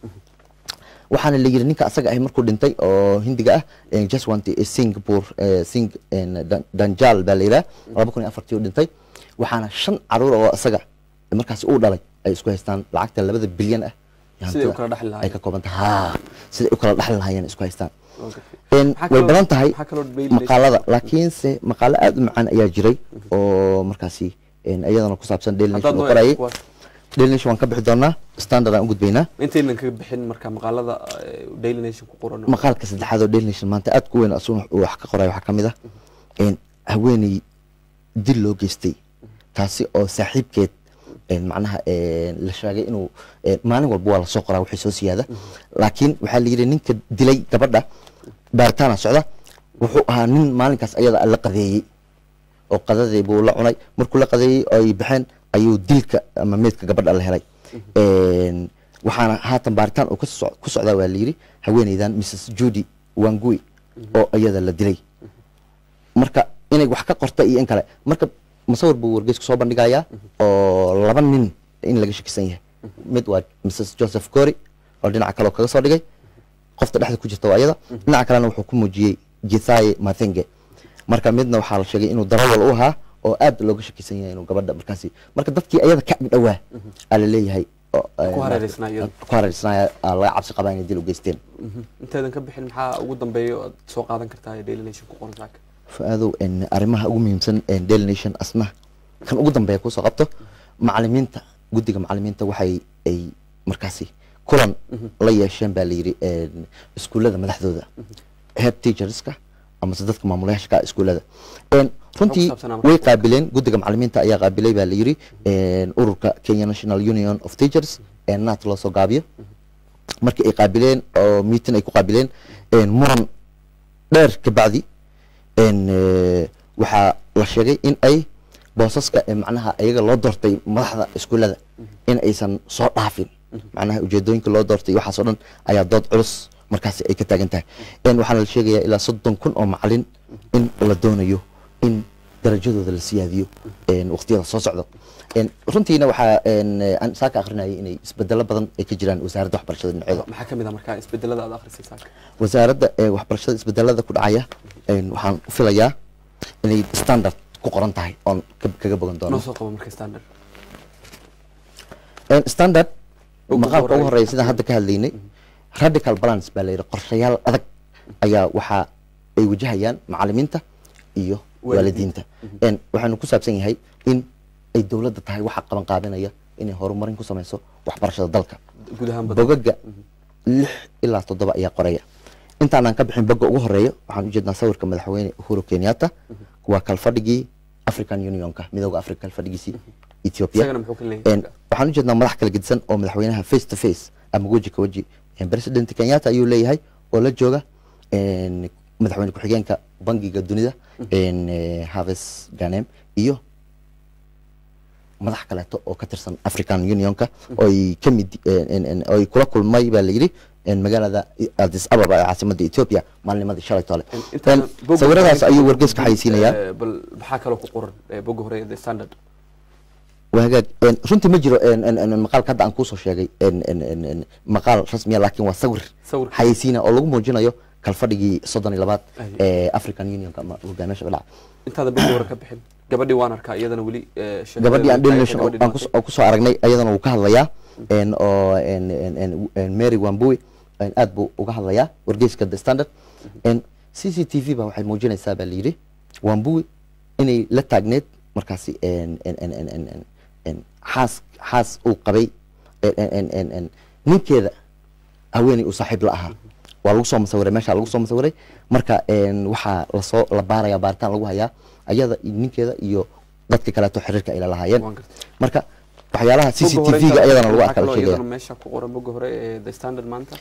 waxaana la yidhi ninka asaga ahi markuu dhintay oo hindiga ah eh, jaswant eh, singapore eh, sing en, Dan- danjal baa la yidhaha laba kun iyo afartii u dhintay waxaana shan caruur oo asaga markaasi uu dhalay ay isku haystaan lacagta labada bilyan ah ee Siday u hantida kala dhaxli lahaayeen. ay ka kooban tahay ha siday u kala dhaxli lahaayeen isku haystaan Okay. En, Maxaa way kaloo- badan tahay maxaa kaloo daily nation- maqaalada laakiinse maqaalo aad u macaan ayaa jiray oo markaasi en, iyadana ku saabsan daily Haddaad nation uu noo qorayay eegto kuwaas. daily nation waan ka bixi doonaa standard aan u gudbaynaa intaynan kaga bixin marka maqaalada eh, daily nation ku qoran maqaalka saddexaad oo daily nation maanta aad ku weyn asuna uu wax ka qoray waxaa ka mid ah en, haweeney dil loo geystay taasi oo saaxiibkeed en, macnaha en, la sheegay inuu en, maalin walba waa lasoo qoraa wixii soo siyaada laakiin waxaa la yidhi ninka dilay gabadha baaritaana socda wuxuu ahaa nin maalinkaas ayada la qadeeyey oo qadadii buu la cunay markuu la qadeeyey oo ay baxeen ayuu dilka ama meedka gabadha la helay En, waxaana haatan baaritaan uu ka soc- ku socdaa waa layidhi haweeneydan mrs judy wangui oo iyada la dilay marka inay wax ka qorta iyo in kale marka musawir buu wargeysku soo bandhigayaa oo laba nin in laga shakisan yahay mid waa mrs joseph cory oo dhinaca kale oo kaga soo dhigay qofta dhexda ku jirta waa iyada dhinaca kalena wuxuu ku muujiyey githaye mathenge marka midna waxaa la sheegay inuu darawal u ahaa oo aad looga shakisan yahay inuu gabadha markaasi marka dadkii ayada ka agdhowaa aa la leeyahay oo, eh, Ku hareereysnaa iyada. ku hareereysnaa aa laga cabsi qabaa inay dil u geysteen Mhm. intaydan ka bixin maxaa ugu dambeeya oo aad soo qaadan kartaa ee daily nation ku qoran saaka fu-aadow en, arrimaha ugu muhiimsan en, daily nation asna kan ugu dambeeya kusoo qabto macalimiinta guddiga macalimiinta waxay ay markaasi kulan la yeesheen baa layidhi en, iskuullada madaxdooda head teacherska amase dadka maamulayaasha ka ah iskuullada En, runtii saabsanaa marka? way qaabileen guddiga macalimiinta ayaa qaabilay baa layidhi en, ururka kenya national union of teachers ee naat loo soo gaabiyo markii ay qaabileen oo meeting ay ku qaabileen en, muran dheer kabacdi en, eh, waxaa la sheegay in ay boosaska ee macnaha iyaga loo doortay madaxda iskuullada in aysan soo dhaafin macnaha ujeedooyinka loo doortay iyo waxaasoo dhan ayaa dood culus markaasi ay ka taagan tahay En, waxaana la sheegayaa ilaa soddon kun oo macalin in la doonayo in darajadooda la siyaadiyo en, waqtiyada soo socdo En, runtiina waxaa en, eh, aan saaka akrinayay inay isbedelo badan ay ka jiraan wasaaradda waxbarashada dhinaceeda maxaa ka mid ah marka isbedelada aad akhrisay saaka wasaaradda ee waxbarashada isbedelada ku dhacaya en, waxaan u filayaa inay standard ku qoran tahay oon ka- kaga bogan noo doono soo qabo marka standard En, standard Ugu maqaalka ugu horeeya. horeeya sidaan hadda ka hadlaynay radical balance baa la yidhi qorshayaal adag ayaa waxaa ay wajahayaan macalimiinta iyo waalidiinta En, waxaanu ku saabsan yahay in ay dowladda tahay waxa qaban qaabinaya inay horumarin ku sameyso waxbarashada dalka guud ahaan badan bogaga lix ilaa toddoba ayaa qoraya intaanaan ka bixin boga ugu horeeya waxaan ujeednaa sawirka madaxweyne uhuru kenyatta waa kalfadhigii african unionka midooda africa fadhigiisii ethiopia Isagana muxuu ka leeyahay? Een, waxaan u jeednaa madax kala gedisan oo madaxweynaha face to face ama weji ka weji Een, president kenyatta ayuu leeyahay oo la jooga een, madaxweyne ku-xigeenka bangiga dunida een, eh, haves ganem iyo madax kaleeto oo ka tirsan african unionka oo ay ka mid een, een, een, oo ay kula kulmay baa la yidhi een, magaalada addis ababa ee caasimadda ethiopia maalnimadii shalay tole Intaan Een, bogga sawiradaas hore- ayuu wargeyska xayeysiinayaa Eh, bal maxaa kaloo ku qoran eh, bogga hore ee the standard waa hagaag Een, runtii ma jiro een, een, een, maqaalka hadda aan kuusoo sheegay een, een, een, een, maqaal rasmiya laakiin waa sawir Sawir. xayeysiina oo lagu muujinayo kalfadhigii soddon iyo labaad Ay. ee african unionka ama hogaamiyaasha dhinaca intaada bogga hore ka bixin gabadhii waan arkaa iyadana weli eh, sheekadeeda gabadhii aan tahay, daily nation gabadhii aan kus- oo kusoo aragnay ayadana wuu ka hadlayaa een, oo een, een, een, een, mary wambui een, aad buu uga hadlayaa wargeyska the standard een, c c t v ba waxay muujinaysaa baa layidhi wambui inay la taagneed markaasi een, een, een, een, een, een, een, xaas xaas uu qabay een, een, een, een, een, ninkeeda haweeney uu saaxiib la ahaa waa lagu soo masawiray meesha lagu soo masawiray marka een, waxaa lasoo la baaraya baaritaan lagu hayaa ayada iyo ninkeeda iyo dadka kaleeto xiriirka ay la lahaayeen marka waxyaalaha c c Bogga t hore v-ga intaada ayadana lagu maxaa arkaa la kaloo sheegaya iyadana meesha ku qoran bogga hore ee the standard maanta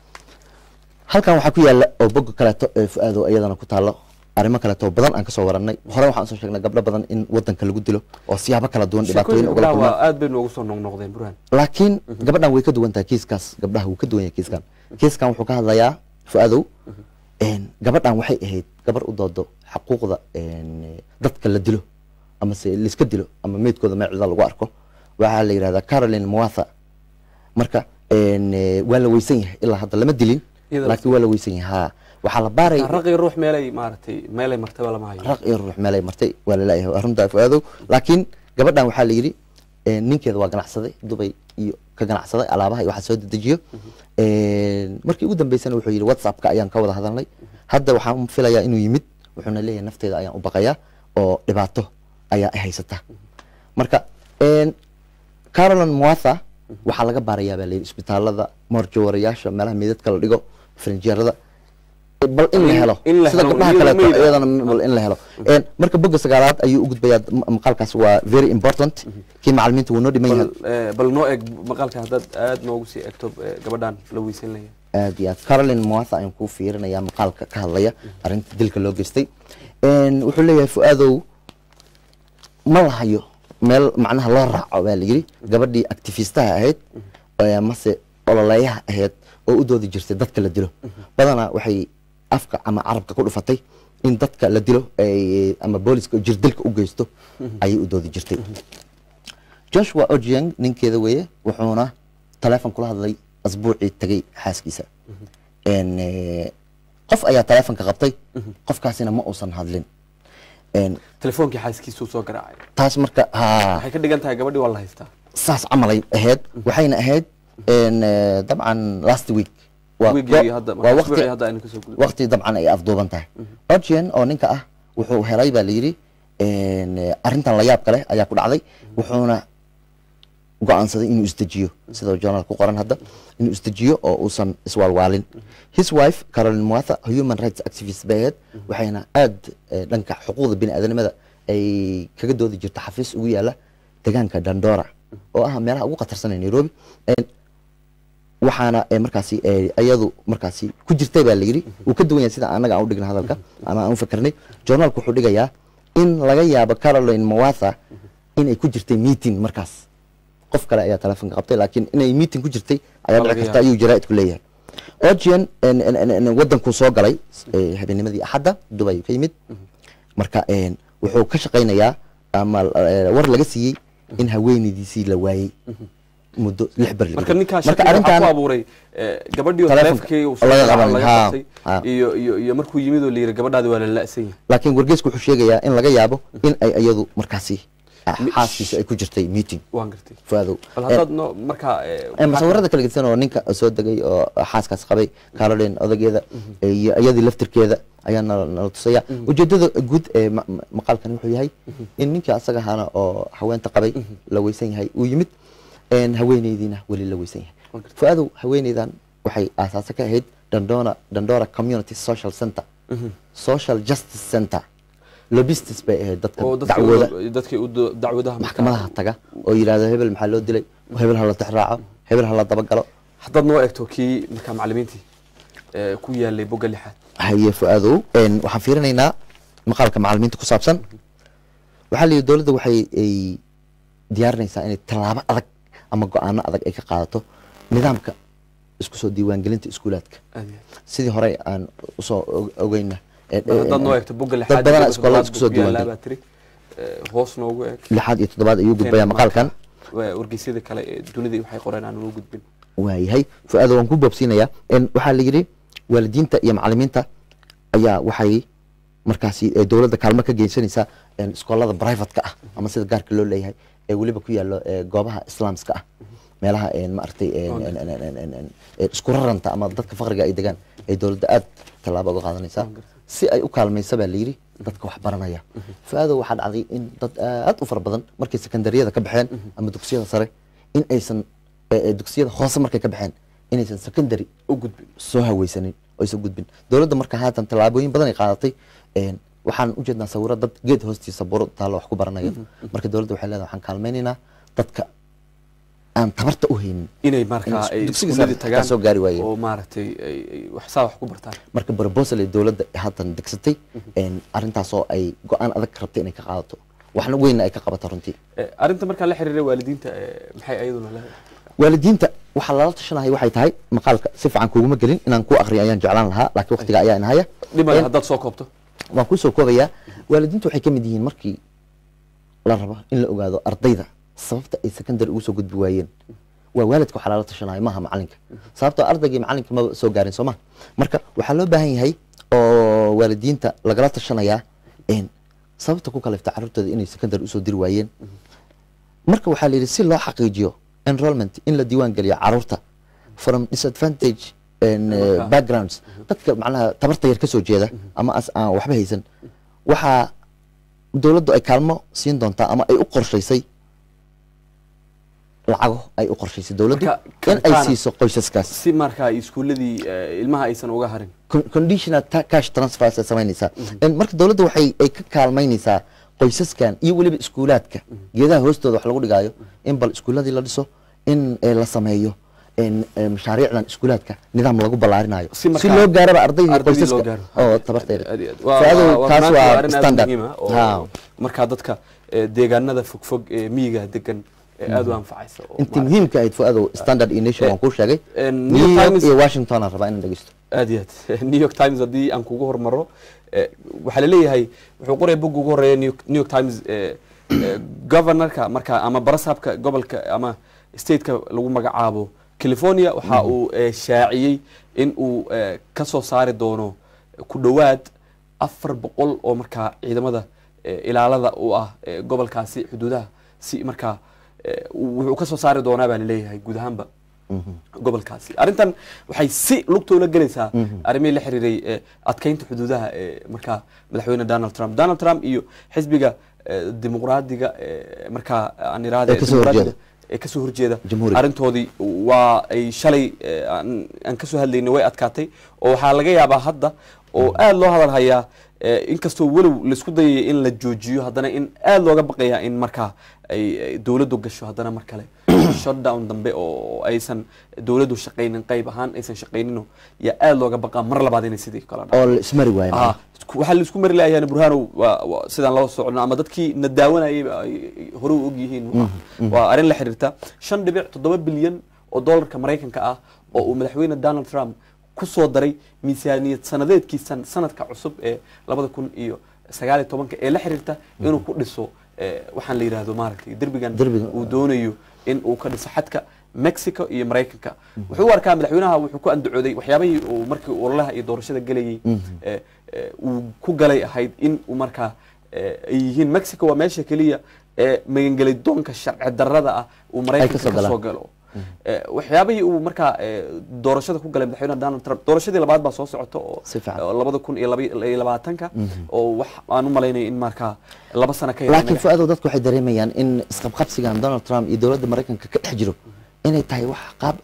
halkan waxaa ku yaala oo bogga kaleeto ee fu-aado iyadana ku taalo arrimo kaleeto oo badan aan kasoo warannay hore waxaan soo sheegnay gabdho badan in wadanka lagu dilo oo siyaabo kala duwan dhibaatooyin sheekooyinka ugala gabdhaha kulmaan waa aad bay noogu soo noqnoqdeen burhan laakiin gabadhan way ka duwan tahay kiiskaas gabdhaha wuu ka duwan yahay kiiskan kiiskan wuxuu ka hadlayaa fu-aadow een, gabadhan waxay ahayd gabar u doodo xaquuqda een, dadka la dilo ama se laiska dilo ama meydkooda meecida lagu arko waxaa la yidhahdaa caroline mwatha marka een, eh, waa la weysan yahay ilaa hadda lama dilin Iyada laakiin waa la weysan yahay ha waxaa la baaraya raqi ruux meelay maaragtay meelay martaba lama hayo raq iyo ruux meelay martay waa laleeyahay waa runtaa fu-aadow laakiin gabadhan waxaa la yidhi een, ninkeeda waa ganacsaday dubay iyo ka ganacsaday alaabaha iyo waxaa soo dedejiyo Een, markii ugu dambeysana wuxuu yidhi whatsappka ayaan ka wada hadalnay hadda waxaan filayaa inuu yimid wuxuuna leeyahay nafteeda ayaan u baqayaa oo dhibaato ayaa i haysata marka een, caroline mwatha waxaa laga baarayaa baa layidhi isbitaalada moorjawarayaasha meelaha meydadka la dhigo farinjeerada bal in la In- helo in la sida helo, gabdhaha iyadoo kaleeto meyd ah. iyadana bal in la helo Een, marka bogga sagaalaad ayuu u gudbayaa m- maqaalkaas waa very important kii macalimiinta wuu noo dhiman yahay bal eh, bal noo eg maqaalka haddaad aad noogu sii egto eh, gabadhan la weysan laya aad iyo aad caroline mwatha ayaan kuu fiirinayaa maqaalka ka hadlaya arrinta dilka loo geystay Een, wuxuu leeyahay fu-aadow ma lahayo meel macnaha loo raaco baa la yidhi gabadhii actifistaha ahayd ee mase ololeeyaha ahayd oo u doodi jirtay dadka la dilo badanaa waxay afka ama carabka ku dhufatay in dadka la dilo ay ama booliska jirdilka u geysto ayay u doodi jirtay joshua ojieng ninkeeda weeye wuxuuna taleefon kula hadlay asbuucii tagay xaaskiisa Een, eh, qof ayaa taleefonka qabtay qofkaasina ma uusan hadlin Een, telefoonkii xaaskiisuu soo garaacay taas marka ha waxay ka dhigan tahay gabadhii waa la haystaa saas camalay ahayd waxayna ahayd een, eh, dabcan last week waa Weekigii hadda- waa waqti usbuucii hadda aynu kasoo gudubnay. waqti dabcan ay afduuban tahay ojian oo ninka ah wuxuu helay baa la yidhi een, eh, arrintan la yaab kale ayaa ku dhacday wuxuuna go-aansaday inuu isdejiyo sida journal ku qoran hadda inuu isdejiyo oo uusan iswaalwaalin his wife caroline mwatha human rights activist bay ahayd waxayna aad eh, dhanka xuquuqda bini aadanimada ay kaga doodi jirta xafiis ugu yaala deegaanka dandora oo ah meelaha ugu khatarsan ee nairobi Een, waxaana eh, markaasi eh, ayadu markaasi ku jirtay baa la yidhi wuu ka duwan yahay sida anaga aan u dhigna hadalka ama aan u fikirnay journalku wuxuu dhigayaa in laga yaabo caroline mwatha inay ku jirtay meeting markaas qof kale ayaa telefonka qabtay laakiin inay meeting ku jirtay ayaa Waa dhici laga karta yaabaa. ayuu jaraa'idku leeyahay ojian wadankuu soo galay eh, habeennimadii axadda dubay ayuu ka yimid marka een, wuxuu ka shaqaynayaa ama eh, war laga siiyey in haweenaydiisii la waayey muddo lix ber marka ninkaa marka shaki waxaa ku arrintan abuuray eh, gabadhii oo Taleefonka taleefonkii uu soo laga garaaco qabanay, laga haa, qabtay haa. iyo iyo iyo markuu yimid oo la yidhi gabadhaadi waa la la'san yahay laakiin wargeysku wuxuu sheegayaa in laga yaabo in ay iyadu markaasi ah, xaaskiisa ay ku jirtay meeting waan gartay fuaadow bal haddaad no markaa eh, Eh, maxaa- musawirada kala gedisan oo ninka soo degay oo xaaskaas qabay caroline odageeda iyo iyadii laftirkeeda ayaa nala nala tusaya ujeedada guud ee ma- ma- maqaalkan wuxuu yahay in ninkii asaga ahaana oo haweenta qabay la weysan yahay uu yimid een, haweeneydiina weli la weysan yahay fu-aadow haweeneydan waxay aasaase ka ahayd dandora dandora community social center Mhm. social justice center lobistis bay ahayd dadka oo dadkii dacwooda u- dadkii u do- dacwadaha markaa- maxkamadaha taga oo yidhahdo hebel maxaa loo dilay hebel ha la tixraaco hebel ha la dabagalo haddaad noo eegto kii markaa macalimiintii ee, ku yaalay bogga lixaad haye fu-aadow een, waxaan fiirinaynaa maqaalka macalimiinta ku saabsan waxaa la yidhi dowladda waxay ay diyaarinaysaa inay tallaabo adag ama go-aano adag ay ka qaadato nidaamka isku soo diiwaangelinta iskuulaadka Aad iyo aad. sidii hore aan usoo og- ogeyna ee- Mar haddaad noo ee- eegto bogga dad lixaad badanaa iyo iskoolada toddobaad isku soo buu ku yaalaa diiwaangeli baa tiri Ee, hoos noogu eeg lixaad iyo toddobaad ayuu gudbayaa Keenna maqaalkan marka, waa wargeysyada kale ee dunida waxay qoreen aan ugu gudbin waayahay fu-aado waan ku boobsiinayaa En waxaa la yidhi waalidiinta iyo macalimiinta ayaa waxay markaasi ee dowladda kaalmo ka geysanaysaa en iskoolada privatka ah ama sida gaarka loo leeyahay ee weliba ku yaallo ee goobaha islaamska ah meelaha en maaragtay en- en- en- en- en- en- en isku raranta ama dadka faqriga ay degaan ay dowladda aad tallaabo uga qaadanaysaa si ay u kaalmaysa baa la yidhi dadka wax baranaya fu-aado waxaa dhacday in dad aad u fara badan markay sekondariyada ka baxeen ama dugsiyada sare in aysan ee- ee dugsiyada hoose markay ka baxeen inaysan secondary u gudbin soo haweysanin oo aysan gudbin dowladda marka haatan tallaabooyin badan ay qaadatay een, waxaan u jeednaa sawiro dad geed hoostiisa buro taallo wax ku baranaya marka dowladda waxay leedahay waxaan kaalmaynaynaa dadka aan tabarta u haynin inay markaa ay dugsiga iskuuladii sare tagaan soo gaari waayeen oo maaragtay ay ay wax saa wax ku bartaan marka proposal ay dowladda haatan degsatay een, arrintaasoo ay go-aan adag rabtay inay ka qaadato waxna weynna ay ka qabato runtii Ee, arrinta markaa la xiriira waalidiinta ee, maxay ayaduna leedahay waalidiinta waxaa lala tashanahay waxay tahay maqaalka si fiican kuguma gelin inaan ku aqriyo ayaan jeclaan lahaa laakiin waqtiga ayaa inahaya dhimale En- haddaad soo koobto waan kusoo koobayaa waalidiintu waxay ka mid yihiin markii la rabo in la ogaado ardayda sababta ay secondary ugu soo gudbi waayeen waa waalidka waxaa lala tashanaya maaha macalinka sababtoo ardaygii macalinka maba soo gaarin soo ma marka waxaa loo baahan yahay oo waalidiinta lagala tashanayaa een, sababta ku kalifta carruurtooda inay secondary usoo diri waayeen marka waxaa la yidhi si loo xaqiijiyo enrollment in la diiwaan geliyo carruurta from disadvantage and, uh, Marka- backgrounds dadka macnaha tabarta yar ka soo jeeda ama as aan waxba haysan waxaa dowladdu ay kaalmo siin doontaa ama ay u qorshaysay lacago ay u qorshaysay dowladdu Marka, in ay kartaana- siiso qoysaskaas si markaa iskuuladii ee, ilmaha aysan uga harin Con- conditional ta- cash transfers ay samaynaysaa En marka dowladda waxay ay ka kaalmaynaysaa qoysaskan iyo weliba iskuulaadka geedaha hoostooda wax lagu dhigaayo in bal iskuuladii la dhiso in eh, la sameeyo en, eh, mashaariicdan iskuulaadka nidaam lagu ballaarinayo Si si markaa loo gaaraba ardayda ardaydii loo qoysaska gaaro. oo tabarteeda Aad iyo aad. Waa- Faa'iido waa- waa kaas runtii waa arrin aad standard muhiim ah oo Ha. markaa dadka ee, deegaanada fogfog ee miyiga degan ee aad u anfacaysa oo intii muhiimka ahayd fuadow standard iyo nation waan kuu sheegay Eh, New new York york Times- iyo washington aan rabaa inaan dhegeysto aad iyo aad new york times haddii aan kugu hormaro eh, waxaa laleeyahay wuxuu qoraya bogga ugu horeeya new York- new york times eh, eh, governorka marka ama barasaabka gobolka ama stateka lagu magacaabo california waxa uu eh, shaaciyey in uu eh, ka soo saari doono ku dhowaad afar boqol oo markaa ciidamada eh, ilaalada u ah eh, gobolkaasi xuduudaha si markaa eh, wuxuu ka soo saari doonaa baa laleeyahay guud ahaanba gobolkaasi arrintan waxay si lugtoola gelaysaa arrimihii la xiriiray ee adkeynta xuduudaha ee markaa madaxweyne donald trump donald trump iyo xisbiga eh, dimuqraadiga ee markaa aan iraahde Ee kasoo dimuqraadiga horjeeda. ee kasoo horjeeda Jamhuuriga. arrintoodii waa ay shalay eh, aan aan kasoo hadlaynay way adkaatay oo waxaa laga yaabaa hadda oo aad loo hadal hayaa eh, inkastoo walow laisku dayaya in la joojiyo haddana in aad looga baqaya in markaa ay ay dowladdu gasho haddana mar kale shutdown dambe oo aysan dowladdu shaqaynin qayb ahaan aysan shaqaynino yaa aad looga baqaa mar labaad inay sidii kala oo la ismari waayo Ah, isku- waxaa la isku mari lahayaa burhanow waa waa sidaan loo socno ama dadkii na daawanayay ba ay ay hore u og yihiin waa arrin la xiriirta shan dhibic toddoba bilyan oo doolarka maraykanka ah oo uu madaxweyne donald trump ku soo daray miisaaniyad sanadeedkiisan sanadka cusub ee labada kun iyo sagaal iyo tobanka ee la xiriirta inuu ku dhiso eh, waxaan la yidhaahdo maaragtay derbigan Derbigan. uu doonayo in uu ka dhiso xadka mexico iyo maraykanka wuxuu u arkaa madaxweynaha wuxuu ku andacooday waxyaabihii uu markii ololaha iyo doorashada gelayay eh, eh, uu ku galay ahayd in uu markaa eh, ay yihiin mexico waa meesha keliya ee magangelay doonka sharci darrada ah uu maraykanka kasoo ka soo galaan. galo Eh, waxyaabihii uu markaa eh, doorashada ku galay madaxweyne donald trump doorashadii labaad baa soo socota oo Si fiican. oo labada kun iyo laba- iyo labaatanka oo wax aan u malaynaya in markaa laba sano ka yar laakiin inaga- fuadow dadku waxay dareemayaan in isqabqabsigan donald trump iyo dowladda maraykanka ka dhex jiro inay tahay wax qaab cusub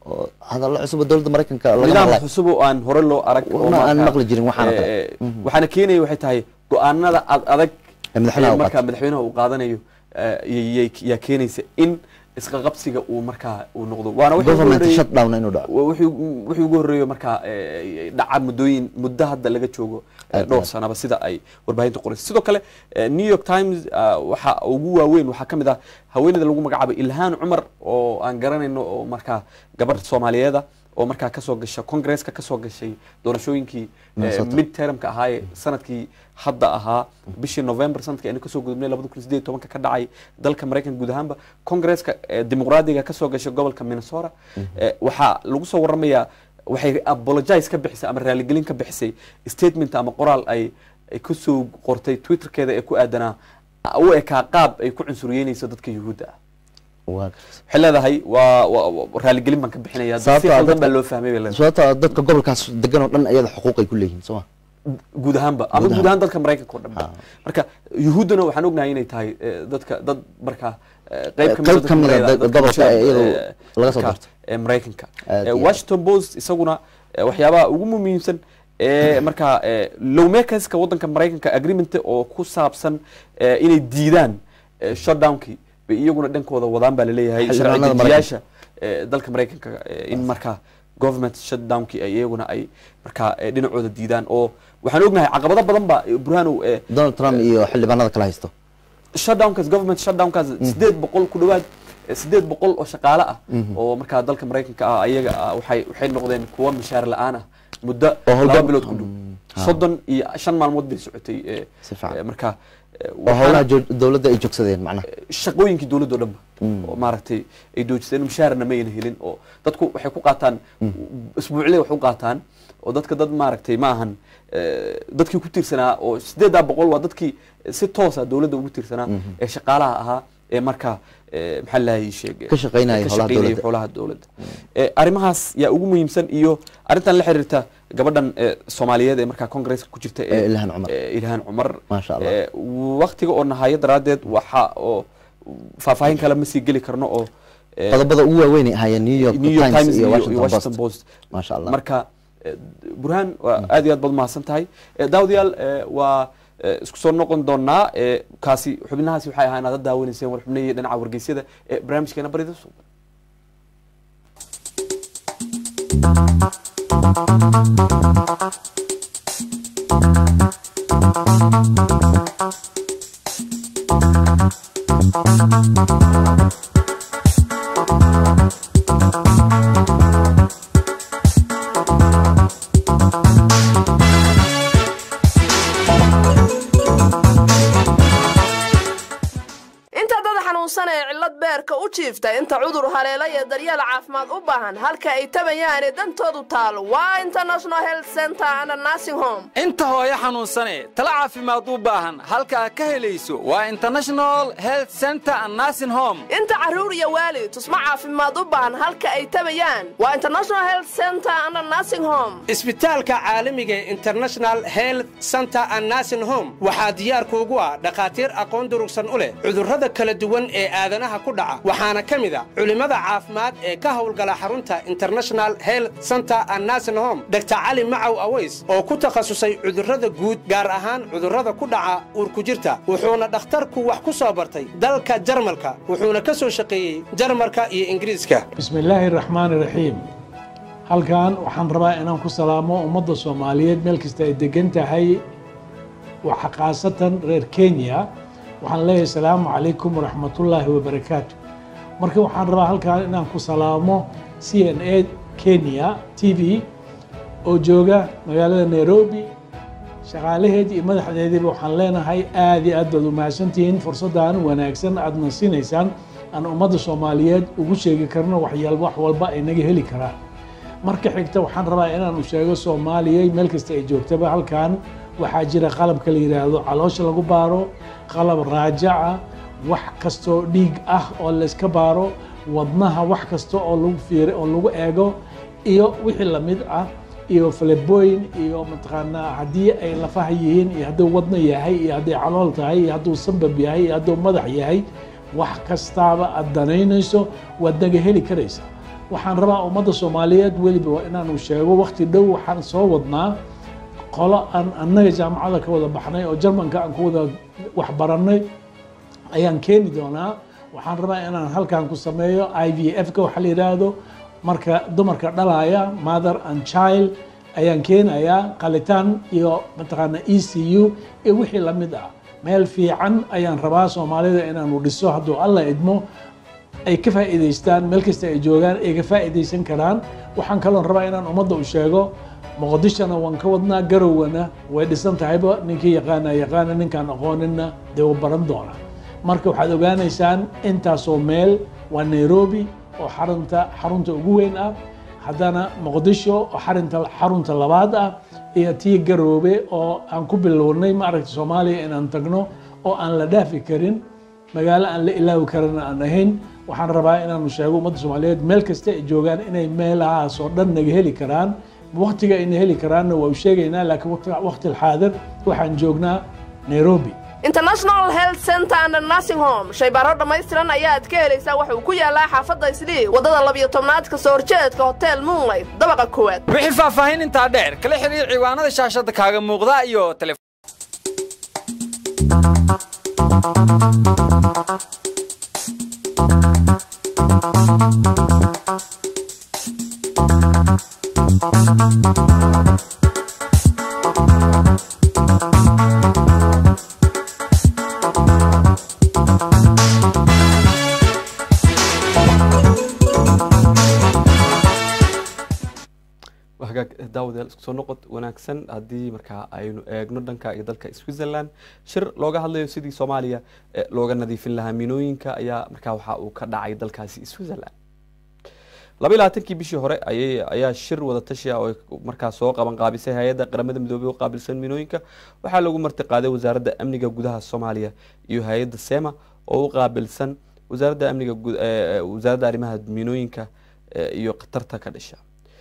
oo hadallo cusub oo dowladda maraykanka laga nidaam maqlay cusub oo aan hore loo arag oo Ma aan markaa, maqli jirin waxaan oo kale. eh, waxaana keenaya waxay tahay go-aanada ad adag Ee madaxweynaha ee uu markaa qaato. madaxweynaha uu qaadanayo eh, yay- yay- yaa keenaysa in isqa qabsiga uu markaa uu noqdo waana wixii ugu government horreeyey- shutdown inuu dhaco wa- wixii ugu- wixii ugu horreeyo markaa eh, dhaca muddooyin muddo hadda laga joogo eh, Aad dhowr iyo aad. sanaba sida ay warbaahinta qoraysa sidoo kale eh, new york times ah, waxa ugu waaweyn waxaa ka mid ah haweeneyda lagu magacaabay ilhaan cumar oo aan garanayno oo markaa gabar soomaaliyeeda oo markaa kasoo gasha congresska kasoo gashay doorashooyinkii eh, Minnesota. mid termka ahaa ee sanadkii hadda ahaa bishii november sanadkii aynu kasoo gudubnay labada kun sideed iyo tobanka ka dhacay dalka maraykanka guud ahaanba congresska eh, dimuqraadiga kasoo gashay gobolka minnesota eh, waxaa lagu soo waramayaa waxay apologize ka bixisay ama raaligelin ka bixisay statement ama qoraal ay ay kusoo qortay twitterkeeda ee ku aadanaa u ekaa qaab ay ku cunsuriyeynayso dadka yuhuudda ah waa waxay leedahay waa waa- waa- raaligelin baan ka bixinaya si Sababtoo ah qaldan dadka- baa loo fahmay bay leedahay sababtoo ah dadka gobolkaas degan oo dhan iyada xuquuq ay ku leeyihiin soo ma guud ahaanba ama Guud guud ahaan dalka maraykanka oo dhan Ha. marka yuhuuddana waxaan ognahay inay tahay eh, dadka dad markaa eh, qayb Eh, ka mid ah qayb dadka ka mid ah Marayda- dad- dadka gobolka bulshada, iyadu eh, laga soo markaa, doorto. eh, maraykanka Aad Eh, iyo aad. washington post isaguna eh, waxyaabaha ugu muhiimsan ee markaa eh, lawmakerska wadanka maraykanka agreement oo ku saabsan eh, inay diidaan eh, shutdownkii bay iyaguna dhankooda wadaan baa laleeyahay Xildhibaanada sharci dejiyaasha eh, dalka maraykanka eh, in markaa government shutdownkii ay iyaguna ay markaa eh, dhinacooda diidaan oo waxaan ognahay caqabado badan ba eh, burhanow eh, donald trump iyo xildhibaanada kala haysto shutdownkaas government shutdownkaas sideed boqol ku dhawaad eh, sideed boqol oo shaqaale ah Mhm. oo markaa dalka maraykanka ah ayaga ah waxay waxay noqdeen kuwa mishaar la-aan ah muddo Oo howlgab- laba bilood ku dhow ha. soddon iyo shan maalmood bay socotay eh, Si fiican. eh, markaa eh, oo waxaana- howlaha jo- dowladda ay joogsadeen macnaha shaqooyinkii dowladda oo dhanba Mm. oo maaragtay ay doojisteen mushaarna mayna helin oo dadku waxay ku qaataan isbuuclee wax u qaataan oo dadka dad maaragtay ma ahan eh, dadkii ku tiirsanaa oo sideedaa boqol waa dadkii si toosa dowladda ugu tiirsanaa Mhm. ee shaqaalaha ahaa ee markaa eh, maxaa lahay sheeg Ka shaqaynaya ka howlaha shaqaynaya dowladda. howlaha dowladda Eh, arrimahaas yaa ugu muhiimsan iyo arrintan la xiriirta gabadhan eh, soomaaliyeed ee markaa congresska ku jirta Eh, Ilhaan Cumar. eh, ilhaan cumar Maasha Allah. Eh, waqtiga oo nahayo daraaddeed waxa oo faahfaahin kale ma sii geli karno oo eh, qodobada ugu waaweyn ay ahaayeen new york New York times Times iyo iyo- washington iyo Washington post Post. maasha allah marka eh, burhaan waa aad iyo aad baad mahadsan tahay Eh, daawadayaal eh, waa eh, isku soo noqon doonaa eh, kaasi xubnahaasi waxay ahaa inaad daawanayseen war xubnihii dhinaca wargeysyada ee barnaamijkeena barida suuq inta dad xanuunsan ee cillad beerka u jiifta inta cudur haleela iyo daryeel caafimaad u baahan halka ay tabayaane dantoodu taalo waa international health center and nursing home inta hooyo xanuunsane tala caafimaad u baahan halkaa ka helayso waa international health center and nursing home inta carruur iyo waalid tusmo caafimaad u baahan halka ay tabayaan waa international health center and nursing home isbitaalka caalamiga ee international health center and nursing home waxaa diyaar kuugu ah dhakhaatiir aqoon durugsan u leh cudurrada kala duwan ee aadanaha ku dhaca waxaana ka mid a culimmada caafimaad ee ka howlgala xarunta international health center and nursing home dr cali macaw aways oo ku takhasusay cudurrada guud gaar ahaan cudurrada ku dhaca uurkujirta wuxuuna dhakhtarku wax ku soo bartay dalka jarmalka wuxuuna ka soo shaqeeyey jarmalka iyo ingiriiska بسم الله الرحمن الرحيم halkan waxaan rabaa inaan ku salaamo ummadda soomaaliyeed meel kasta ay degan tahay waxa khaasatan reer kenya waxaan leeyahay salaamu calaykum waraxmatullaahi wabarakaatu marka waxaan rabaa halkan inaan ku salaamo c n a kenya t v oo jooga magaalada nairobi shaqaalaheedii iyo madaxdeediiba waxaan leenahay aad iyo aad baad umahadsantihiin fursaddan wanaagsan aadna siinaysaan aan ummadda soomaaliyeed ugu sheegi karno waxyaal wax walba ay naga heli karaan marka xigta waxaan rabaa inaanu sheego soomaaliya meel kasta ay joogtaba halkan waxaa jira qalabka la yidhaahdo caloosha lagu baaro qalab raajaca wax kastoo dhiig ah oo layska baaro wadnaha wax kasta oo lagu fiir oo lagu eego iyo wixii lamid ah iyo falebooyin iyo mataqaanaa haddii ay lafaha yihiin iyo hadduu wadno yahay iyo hadday calool tahay iyo hadduu sambab yahay iyo hadduu madax yahay wax kastaaba aad danaynayso waad naga heli karaysa waxaan rabaa ummadda soomaaliyeed weliba waa inaanu sheego wakti dhow waxaan soo wadnaa qolo aan annaga jaamacada ka wada baxnay oo jarmanka aan ku wada waxbarannay ayaan keeni doonaa waxaan rabaa inaan halkan ku sameeyo i v f ka waxa la yidhaahdo marka dumarka dhalaya mother and child ayaan keenayaa qalitaan iyo mataqaana e c u iyo wixii lamid ah meel fiican ayaan rabaa soomaalida inaanu dhiso hadduu alla idmo ay ka faa'iidaystaan meel kasta ay joogaan ay ka faa'iidaysan karaan waxaan kaloon rabaa inaan ummadda u sheego muqdishona waan ka wadnaa garowana way dhisan tahayba ninkii yaqaana yaqaana ninkaan aqooninna dee wuu baran doonaa marka waxaad ogaanaysaan intaasoo meel waa nairobi oo xarunta xarunta ugu weyn ah haddana muqdisho oo xarinta xarunta labaad ah iyo tii garoobe oo aan ku bilownay maaragta soomaaliya inaan tagno oo aan la dhaafi karin magaalo aan la ilaawi karana aan ahayn waxaan rabaa inaanu sheego ummadda soomaaliyeed meel kasta ay joogaan inay meelahaas oo dhan naga heli karaan waktiga ayna heli karaanna waa u sheegaynaa laakiin waqti alxaadir waxaan joognaa nairobi international health center and nursing home shaybaaro dhammaystiran ayaad ka helaysaa waxa uu ku yaalaa xaafadda islii waddada labiyo tobnaad ka soo horjeedka hotel moonlight dabaqa koowaad wixii faahfaahin intaa dheer kala xiriir ciwaanada shaashadda kaaga muuqda iyo tele hagaag daawadayaal isku soo noqod wanaagsan haddii markaa aynu eegno dhanka iyo dalka switzerland shir looga hadlayo sidii soomaaliya looga nadiifin lahaa minooyinka ayaa markaa waxa uu ka dhacay dalkaasi switzerland laba iyo labaatankii bishii hore ayay ayaa shir wada tashi ah oo markaa soo qaban qaabisay hay-adda qaramada midoobey oo qaabilsan minooyinka waxaa lagu marti qaaday wasaaradda amniga gudaha soomaaliya iyo hay-adda sema oo u qaabilsan wasaaradda amniga wasaaradda arrimaha minooyinka iyo khatarta ka dhasha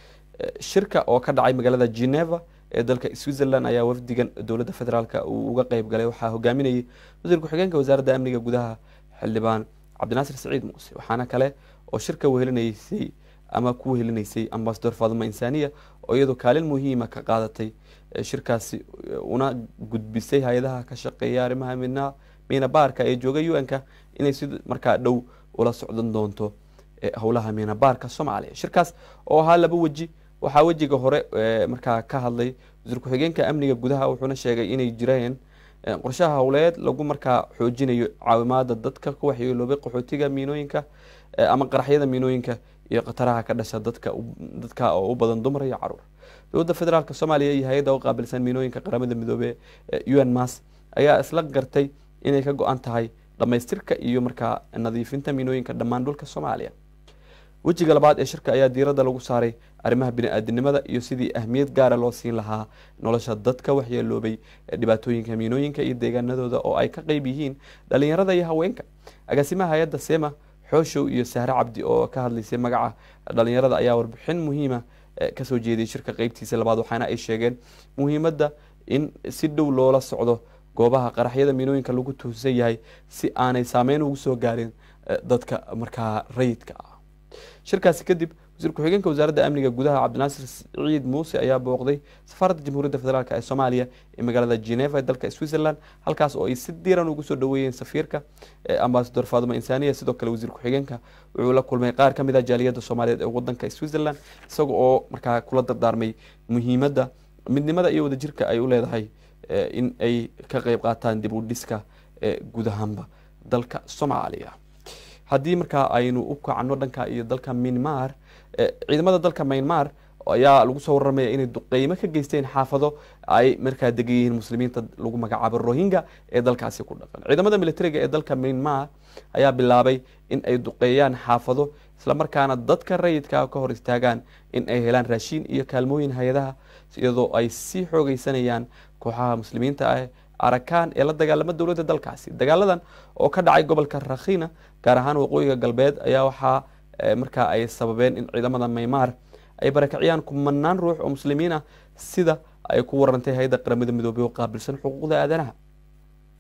shirka oo ka dhacay magaalada geneva ee dalka switzerland ayaa wafdigan dowladda federaalk uu uga qeyb galay waxaa hogaaminayay wasiir ku-xigeenka wasaaradda amniga gudaha xildhibaan cabdinaasir saciid muuse waxaana kale oo shirka wehelinaysay ama ku wehelinaysay ambasador faaduma insaniya oo iyadoo kaalin muhiima ka qaadatay shirkaasi una gudbisay hay-adaha ka shaqeeya arrimaha midna miina baarka ee jooga u n-ka inay si markaa dhow ula socdan doonto howlaha miina baarka soomaaliya shirkaas oo ahaa laba weji waxaa wejiga hore markaa ka hadlay wasiir ku-xigeenka amniga gudaha wuxuuna sheegay inay jireen qorshaha howleed lagu markaa xoojinayo caawimaada dadka ku waxyeeloobay qaxootiga miinooyinka ama qaraxyada miinooyinka iyo khataraha ka dhasha dadka dadka oo u badan dumar iyo caruur dowladda federaalk soomaaliya iyo hay-adda u qaabilsan miinooyinka qaramada midoobe u n mas ayaa isla gartay inay ka go-an tahay dhamaystirka iyo markaa nadiifinta miinooyinka dhammaan dhulka soomaaliya wejiga labaad ee shirka ayaa diiradda lagu saaray arrimaha bini-aadinimada iyo sidii ahmiyad gaara loo siin lahaa nolosha dadka waxyeeloobay dhibaatooyinka miinooyinka iyo deegaanadooda oo ay ka qeyb yihiin dhalinyarada iyo haweenka agaasimaha hay-adda sema xooshow iyo sahre cabdi oo ka hadlaysay magaca dhalinyarada ayaa warbixin muhiima kasoo jeediyay shirka qeybtiisa labaad waxaana ay sheegeen muhiimadda in si dhow loola socdo goobaha qaraxyada miinooyinka lagu tuusan yahay si aanay saameyn ugu soo gaarin dadka markaa rayidka ah shirkaasi kadib wasiir ku-xigeenka wasaaradda amniga gudaha cabdinaasir ciid muuse ayaa booqday safaaradda jamhuuriyadda federaalk ee soomaaliya ee magaalada geneva ee dalka switzerland halkaas oo ay si diiran ugu soo dhaweeyeen safiirka ambasador faaduma insaniya sidoo kale wasiir ku-xigeenka wuxuu la kulmay qaar ka mid ah jaaliyadda soomaaliyeed ee wadanka switzerland isaga oo markaa kula dardaarmay muhiimadda midnimada iyo wadajirka ay u leedahay in ay ka qeyb qaataan dib u dhiska guud ahaanba dalka soomaaliya haddii markaa aynu u kacno dhanka iyo dalka minmar ciidamada dalka myanmar ayaa lagu soo warramaya inay duqeymo ka geysteen xaafado ay markaa degan yihiin muslimiinta lagu magacaabo rohingya ee dalkaasi ku dhaqan ciidamada militariga ee dalka myanmar ayaa bilaabay in ay duqeeyaan xaafado islamarkaana dadka rayidka ka hor istaagaan in ay helaan raashiin iyo kaalmooyin hay-adaha iyadoo ay sii xoogeysanayaan kooxaha muslimiinta ah arakaan ee la dagaalama dowladda dalkaasi dagaaladan oo ka dhacay gobolka rakhina gaar ahaan waqooyiga galbeed ayaa waxaa markaa ay sababeen in ciidamada maymaar ay barakiciyaan kumanaan ruux oo muslimiin ah sida ay ku warantay hay-adda qaramada midoobey oo qaabilsan xuquuqda aadanaha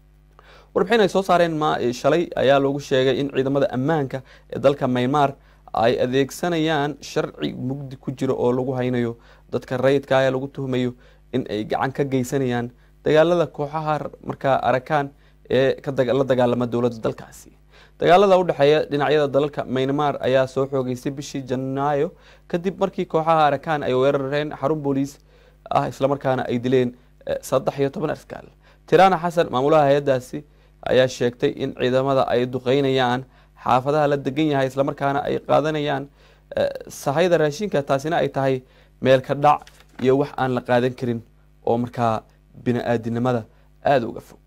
warbixin ay soo saareen shalay ayaa loogu sheegay in ciidamada ammaanka ee dalka maymaar ay adeegsanayaan sharci mugdi ku jiro oo lagu haynayo dadka rayidka ah ee lagu tuhmayo in ay gacan ka geysanayaan dagaalada kooxaha markaa arakaan ee ka daga- la dagaalama dowladda dalkaasi dagaalada u dhexeeya dhinacyada dalalka maynmar ayaa soo xoogeystay bishii janaayo kadib markii kooxaha arakaan ay weerareen xarun booliis ah islamarkaana ay dileen eh, saddex iyo toban askaal tirana xasan maamulaha hay-adaasi ayaa sheegtay in ciidamada ay duqeynayaan xaafadaha la degan yahay islamarkaana ay qaadanayaan eh, sahayda raashinka taasina ay tahay meel ka dhac iyo wax aan la qaadan karin oo markaa bini-aadinimada aada uga fog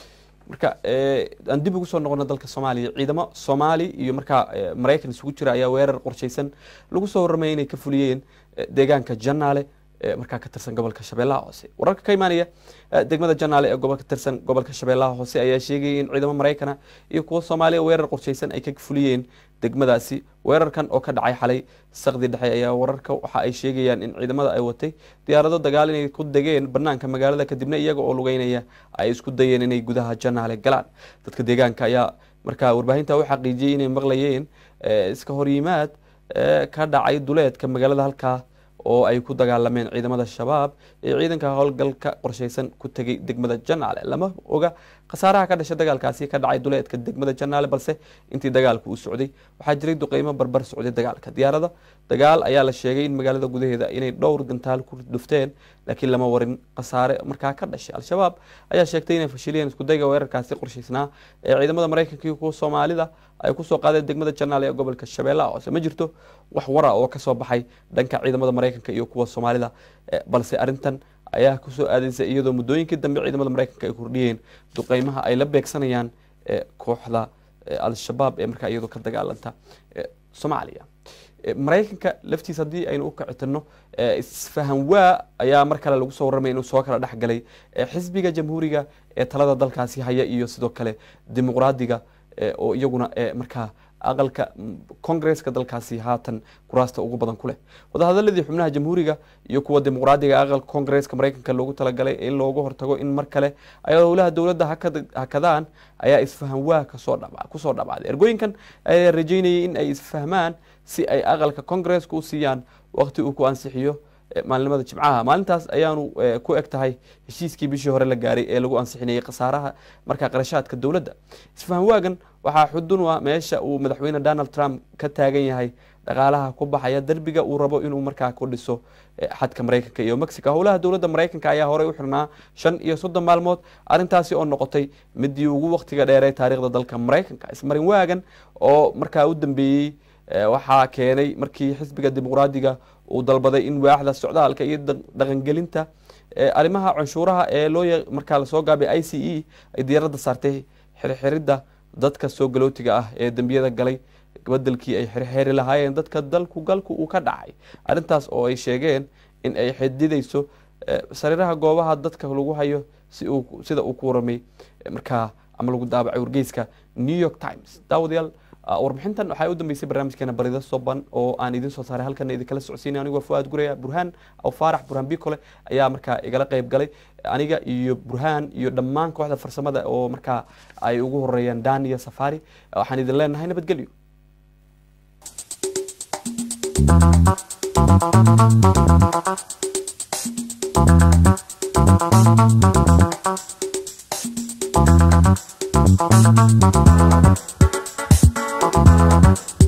marka eh, aan dib ugu soo noqono dalka soomaaliya ciidamo soomaali iyo markaa eh, maraykan isugu jira ayaa weerar qorshaysan lagu soo warramaya inay ka fuliyeen eh, deegaanka janaale ee markaa ka tirsan gobolka shabeellaha hoose wararka ka imaanaya eh, degmada janaale ee gobolka tirsan gobolka shabeellaha hoose ayaa sheegayay in ciidamo maraykana iyo kuwa soomaaliya weerar qorshaysan ay ka fuliyeen degmadaasi weerarkan oo ka dhacay xalay saqdi dhexe ayaa wararka waxa ay sheegayaan in ciidamada ay watay diyaarado dagaal inay ku degeen banaanka magaalada kadibna iyaga oo lugeynaya ay isku dayeen inay gudaha janaale galaan dadka deegaanka ayaa markaa warbaahinta u xaqiijiyey inay maqlayeen eh, iska horyimaad eh, ka dhacay duleedka magaalada halkaa oo ay ku dagaalameen ciidamada shabaab ee ciidanka howlgalka qorshaysan ku tegay degmada janaale lama oga khasaaraha ka dhashay dagaalkaasi ka dhacay duleedka degmada janaale balse intii dagaalku uu socday waxaa jiray duqeymo barbar socday dagaalka diyaarada dagaal ayaa la sheegay in magaalada gudaheeda inay dhowr gantaal ku dhufteen laakiin lama warin khasaare markaa ka dhashay al-shabaab ayaa sheegtay inay fashiliyeen iskudayga weerarkaasi qorshaysnaa ee ciidamada maraykanka iyo kuwa soomaalida ay kusoo qaadeen degmada janaale ee gobolka shabeellaha hoose ma jirto wax wara oo kasoo baxay dhanka ciidamada maraykanka iyo kuwa soomaalida eh, balse arrintan ayaa kusoo aadaysa iyadoo muddooyinkii dambe ciidamada maraykanka ay kordhiyeen duqeymaha ay la beegsanayaan eh, kooxda eh, al-shabaab ee markaa iyadoo ka dagaalanta eh, soomaaliya Eh, maraykanka laftiisa haddii aynu u kacitino isfahan waa ayaa mar kale lagu soo warramay inuu soo kala dhexgalay eh, xisbiga jamhuuriga ee talada dalkaasi haya iyo sidoo kale dimuqraadiga eh, oo iyaguna eh, markaa aqalka mm, kongresska dalkaasi haatan kuraasta ugu badan ku leh wadahadaladii xubnaha jamhuuriga iyo kuwa dimuqraadiga aqalka kongresska maraykanka loogu talagalay in looga hortago in mar kale ay howlaha dowladda hakad- hakadaan ayaa isfahan waa kasoo dhaba kusoo dhabaaday ergooyinkan ayaa rajeynayay in ay isfahmaan si ay aqalka kongresska u siiyaan waqti uu ku ansixiyo eh, maalinimada jimcaha maalintaas ayaanu eh, ku eg tahay heshiiskii bishii hore la gaaray ee lagu ansixinayay khasaaraha markaa qarashaadka dowladda isfahan waagan waxaa xudun u ah meesha uu madaxweyne donald trump ka taagan yahay dhaqaalaha ku baxaya derbiga uu rabo inuu markaa ku dhiso eh, xadka maraykanka iyo mexico howlaha dowladda maraykanka ayaa horey u xirnaa shan iyo soddon maalmood arrintaasi oo noqotay midii ugu waqtiga dheeree taariikhda dalka maraykanka ismarin waagan oo markaa u dambeeyey eh, waxaa keenay markii xisbiga dimuqraadiga uu dalbaday in waaxda socdaalka iyo da- dhaqangelinta eh, arrimaha canshuuraha ee loo ya- markaa lasoo gaabay i c e ay diyaaradda saartay xirxiridda dadka soo galootiga ah ee dembiyada galay bedelkii ay xirxiri lahaayeen dadka dalku galku uu ka dhacay arrintaas oo ay sheegeen in ay xididayso eh, sariiraha goobaha dadka lagu hayo si uu sida uu ku waramay eh, markaa ama lagu daabacay wargeyska new york times daawadayaal ah, warbixintan waxaa u dambeysay barnaamijkeena barida soban oo aan idin soo saaray halkana idinkala socodsiinay anigoo fuaad guraya burhaan aw faarax burhaan bikole ayaa markaa igala qayb galay aniga iyo burhaan iyo dhammaan kooxda farsamada oo markaa ay ugu horeeyaan daniya safari waxaan idin leenahay nabadgelyo Thank you.